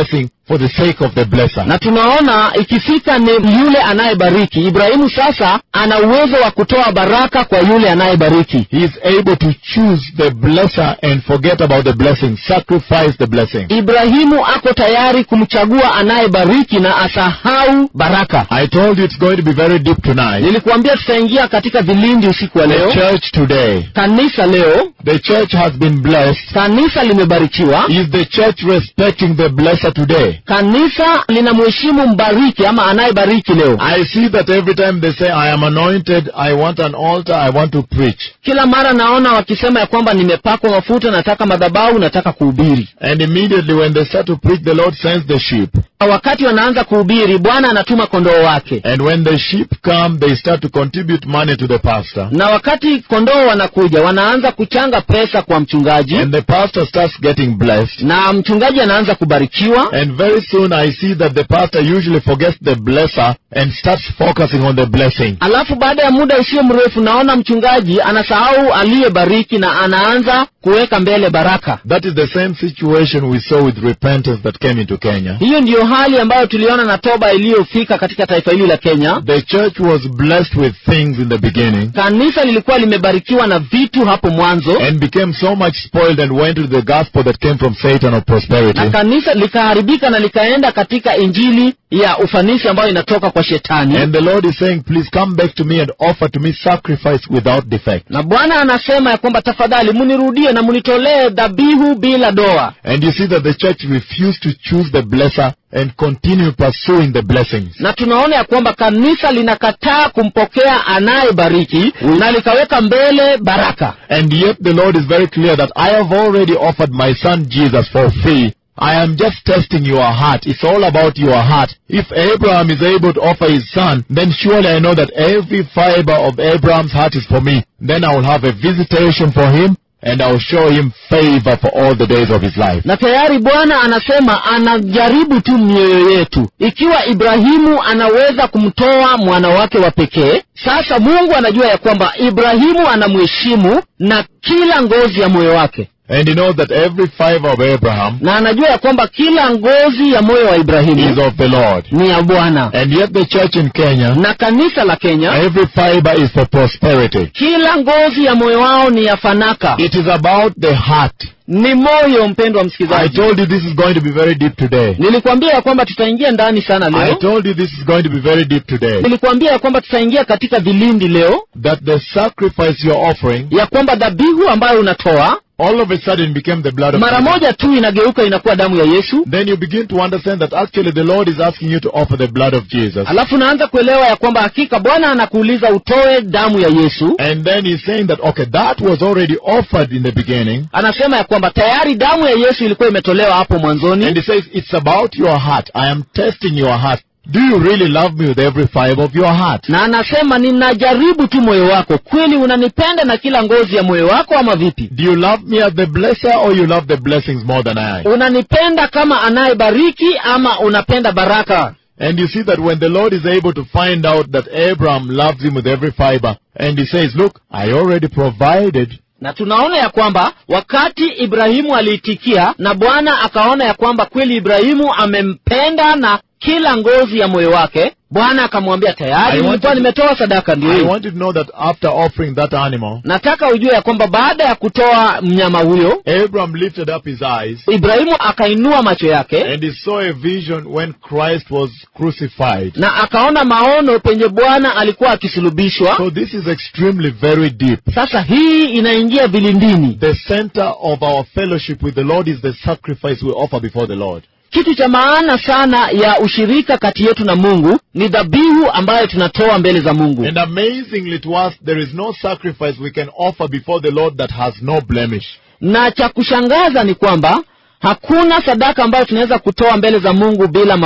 for the sake of the blesser. na tunaona ikifika ni yule anayebariki ibrahimu sasa ana uwezo wa kutoa baraka kwa yule anayebariki He is able to choose the blesser and forget about the blessing, sacrifice the blessing. ibrahimu ako tayari kumchagua anayebariki na asahau baraka I told you it's going to be very deep tonight. nilikuambia tutaingia katika vilindi usiku wa The leo church today, kanisa leo the church has been blessed. kanisa limebarikiwa Is the church respecting the blesser today? kanisa linamheshimu mbariki ama anayebariki leo I see that every time they say, I am anointed, I want an altar, I want to preach. kila mara naona wakisema ya kwamba nimepakwa mafuta nataka madhabahu nataka kuhubiri And immediately when they start to preach, the Lord sends the sheep. wakati wanaanza kuhubiri bwana anatuma kondoo wake And when the sheep come, they start to contribute money to the pastor. na wakati kondoo wanakuja wanaanza kuchanga pesa kwa mchungaji And the pastor starts getting blessed. na mchungaji anaanza kubarikiwa And very soon I see that the pastor usually forgets the blesser and starts focusing on the blessing. alafu baada ya muda usio mrefu naona mchungaji anasahau aliyebariki na anaanza kuweka mbele baraka That is the same situation we saw with repentance that came into Kenya. hiyo ndiyo hali ambayo tuliona na toba iliyofika katika taifa hili la kenya The church was blessed with things in the beginning kanisa lilikuwa limebarikiwa na vitu hapo mwanzo and became so much spoiled and went to the gospel that came from Satan of prosperity. na kanisa likaharibika na likaenda katika injili ya ufanisi ambayo inatoka kwa shetani And the Lord is saying, please come back to me and offer to me sacrifice without defect. na bwana anasema ya kwamba tafadhali munirudie na munitolee dhabihu bila doa And you see that the church refused to choose the blesser and continue pursuing the blessings. na tunaona ya kwamba kanisa linakataa kumpokea anayebariki na likaweka mbele baraka And yet the Lord is very clear that I have already offered my son Jesus for free. I am just testing your heart. It's all about your heart. If Abraham is able to offer his son, then surely I know that every fiber of Abraham's heart is for me. Then I will have a visitation for him and I will show him favor for all the days of his life. na tayari bwana anasema anajaribu tu mioyo yetu ikiwa ibrahimu anaweza kumtoa mwana wake wa pekee sasa mungu anajua ya kwamba ibrahimu anamheshimu na kila ngozi ya moyo wake And he knows that every fiber of Abraham na anajua ya kwamba kila ngozi ya moyo wa is ibrahimu of the Lord. ni ya bwana And yet the church in Kenya, na kanisa la kenya every fiber is for prosperity. kila ngozi ya moyo wao ni ya fanaka It is about the heart. ni moyo mpendwa I msikilizaji told you this is going to be very deep today. nilikuambia ya kwamba tutaingia ndani sana I leo told you this is going to be very deep today. nilikuambia ya kwamba tutaingia katika vilindi leo That the sacrifice you're offering ya kwamba dhabihu ambayo unatoa all of a sudden became the blood of mara Jesus. moja tu inageuka inakuwa damu ya yesu Then you begin to understand that actually the Lord is asking you to offer the blood of Jesus. alafu unaanza kuelewa ya kwamba hakika bwana anakuuliza utoe damu ya yesu And then he's saying that, okay, that was already offered in the beginning. anasema ya kwamba tayari damu ya yesu ilikuwa imetolewa hapo And mwanzoni he says, it's about your heart. I am testing your heart. Do you really love me with every fiber of your heart? na anasema ninajaribu tu moyo wako kweli unanipenda na kila ngozi ya moyo wako ama vipi Do you love me as the blesser or you love the blessings more than I? unanipenda kama anayebariki ama unapenda baraka And you see that when the Lord is able to find out that Abraham loves him with every fiber, and he says, look, I already provided na tunaona ya kwamba wakati ibrahimu aliitikia na bwana akaona ya kwamba kweli ibrahimu amempenda na kila ngozi ya moyo wake bwana akamwambia I tayari want nilikuwa to- nimetoa sadaka ndio I hii want you to know that after offering that animal, nataka ujue ya kwamba baada ya kutoa mnyama huyo Abraham lifted up his eyes ibrahimu akainua macho yake and he saw a vision when Christ was crucified. na akaona maono penye bwana alikuwa akisulubishwa So this is extremely very deep. sasa hii inaingia vilindini The center of our fellowship with the Lord is the sacrifice we offer before the Lord. kitu cha maana sana ya ushirika kati yetu na mungu ni dhabihu ambayo tunatoa mbele za mungu And amazingly to us, there is no sacrifice we can offer before the Lord that has no blemish. na cha kushangaza ni kwamba hakuna sadaka ambayo tunaweza kutoa mbele za mungu bila mawaa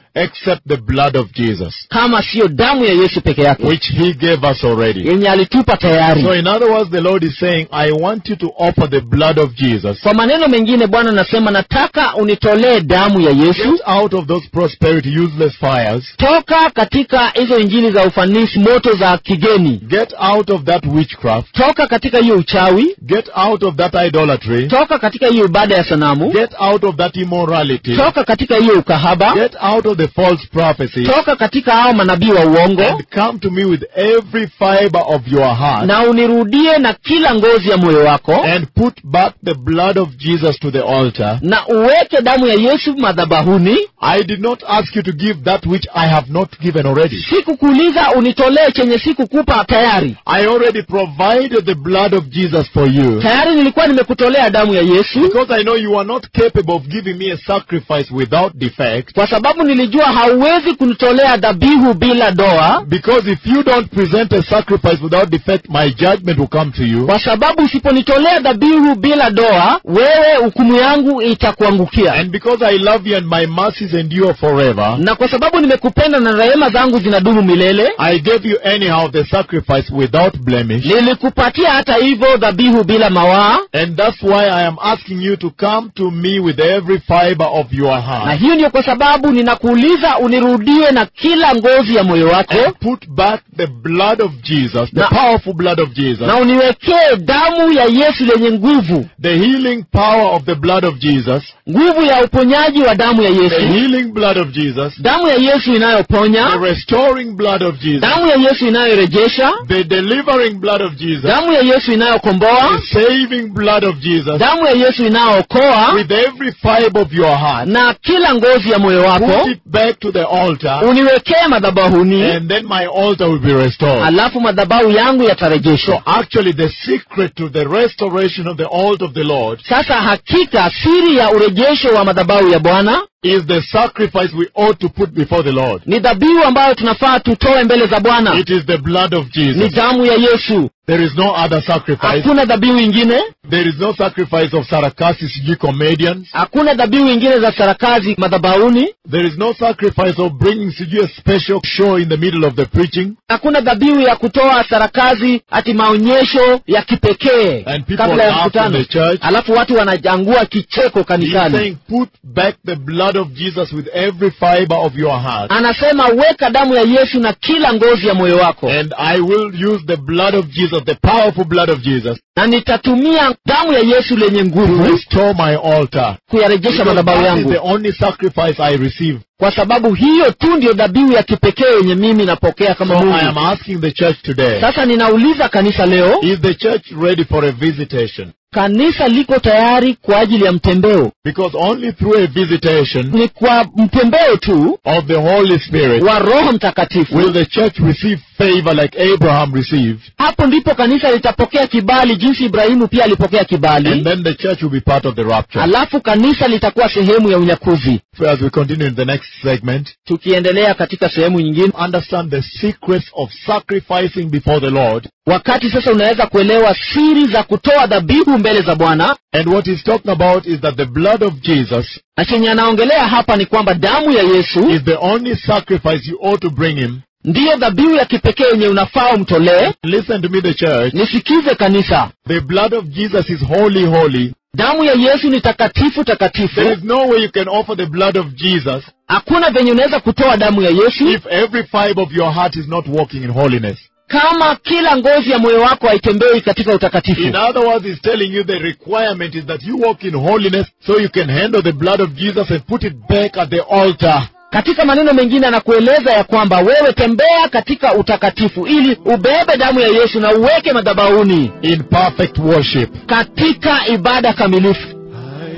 except the blood of Jesus, kama siyo damu ya yesu peke yake which he gave us already. yenye alitupa tayari So in other words, the Lord is saying, I want you to offer the blood of Jesus. kwa maneno mengine bwana anasema nataka unitolee damu ya yesu Get out of those prosperity useless fires. toka katika hizo injili za ufanisi moto za kigeni Get out of that witchcraft. toka katika hiyo uchawi Get out of that idolatry. toka katika hiyo ibada ya sanamu Get out of that immorality. toka katika hiyo ukahaba Get out of the false prophecy. toka katika hao manabii wa uongo And come to me with every fiber of your heart. na unirudie na kila ngozi ya moyo wako And put back the blood of Jesus to the altar. na uweke damu ya yesu madhabahuni I did not ask you to give that which I have not given already. sikukuuliza unitolee chenye sikukupa tayari I already provided the blood of Jesus for you. tayari nilikuwa nimekutolea damu ya yesu Because I know you are not capable of giving me a sacrifice without defect. kwa sababu nilijua hauwezi kunitolea dhabihu bila doa Because if you don't present a sacrifice without defect, my judgment will come to you. kwa sababu usiponitolea dhabihu bila doa wewe hukumu yangu itakuangukia And because I love you and my mercies endure forever, na kwa sababu nimekupenda na rehema zangu zinadumu milele I gave you anyhow the sacrifice without blemish. nilikupatia hata hivyo dhabihu bila mawaa And that's why I am asking you to come to me with every fiber of your na heart. hiyo ndiyo kwa sababu ninakuuliza unirudie na kila ngozi ya moyo wako And put back the blood of Jesus, the Na- powerful blood of Jesus, na uniwekee damu ya yesu lenye nguvu the healing power of the blood of Jesus, nguvu ya uponyaji wa damu ya the yesu healing blood of Jesus, damu ya yesu the inayoponya restoring blood of Jesus, damu ya yesu inayorejesha the delivering blood of Jesus, damu ya yesu inayokomboa the saving blood of Jesus, damu ya yesu inayookoa with every fiber of your heart. na kila ngozi ya moyo Put wako it back to the altar, uniwekee madhabahuni and then my altar will be restored. alafu madhabahu yangu So yatarejeshwa actually, the secret to the restoration of the altar of the Lord sasa hakika siri ya urejesho wa madhabahu ya bwana is the sacrifice we ought to put before the Lord. ni dhabihu ambayo tunafaa tutoe mbele za bwana It is the blood of ni Jesus. damu ya yesu There is no other sacrifice. hakuna dhabihu ingine There is no sacrifice of Sarakasis, you comedians. hakuna dhabihu ingine za sarakazi madhabahuni There is no sacrifice of bringing sijui a special show in the middle of the preaching. hakuna dhabihu ya kutoa sarakazi ati maonyesho ya kipekee And people kabla ya laugh in mkutano the church. alafu watu wanajangua kicheko He's kanisani saying, put back the blood of Jesus with every fiber of your heart. anasema weka damu ya yesu na kila ngozi ya moyo wako And I will use the blood of Jesus, the powerful blood of Jesus, na nitatumia damu ya yesu lenye to nguvu restore my altar. kuyarejesha Because madhabahu that is yangu the only sacrifice I receive. kwa sababu hiyo tu ndiyo dhabihu ya kipekee yenye mimi napokea So kama I am mungu asking the church today, sasa ninauliza kanisa leo is the church ready for a visitation? kanisa liko tayari kwa ajili ya mtembeo Because only through a visitation ni kwa mtembeo tu of the Holy Spirit wa roho mtakatifu will the church receive favor like Abraham received, hapo ndipo kanisa litapokea kibali jinsi ibrahimu pia alipokea and kibali then the church will be part of the rapture. alafu kanisa litakuwa sehemu ya unyakuzi So as we continue in the next segment, tukiendelea katika sehemu nyingine understand the secrets of sacrificing before the Lord. wakati sasa unaweza kuelewa siri za kutoa dhabihu mbele za bwana And what he's talking about is that the blood of Jesus na chenye anaongelea hapa ni kwamba damu ya yesu is the only sacrifice you ought to bring him. ndiyo dhabihu ya kipekee yenye unafaa umtolee Listen to me, the church. nisikize kanisa The blood of Jesus is holy, holy. damu ya yesu ni takatifu takatifu There is no way you can offer the blood of Jesus hakuna venye unaweza kutoa damu ya yesu if every fiber of your heart is not walking in holiness. kama kila ngozi ya moyo wako haitembei katika utakatifu In other words, he's telling you the requirement is that you walk in holiness so you can handle the blood of Jesus and put it back at the altar. katika maneno mengine anakueleza ya kwamba wewe tembea katika utakatifu ili ubebe damu ya yesu na uweke madhabahuni in perfect worship. katika ibada kamilifu I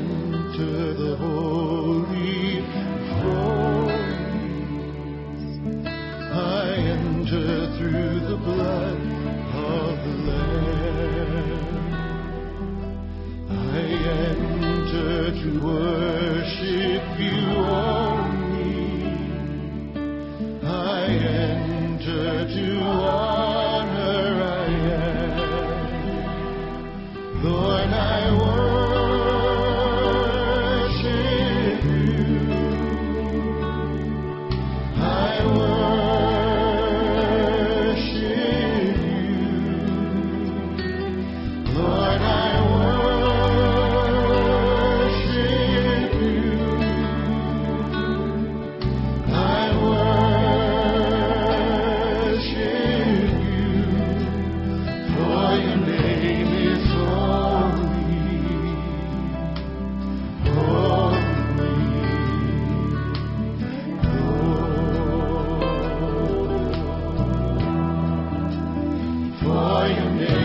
enter the holy holies. I enter through the blood of the Lamb. I enter to worship you only. I enter to honor I am. Lord, I worship you. glorify your name.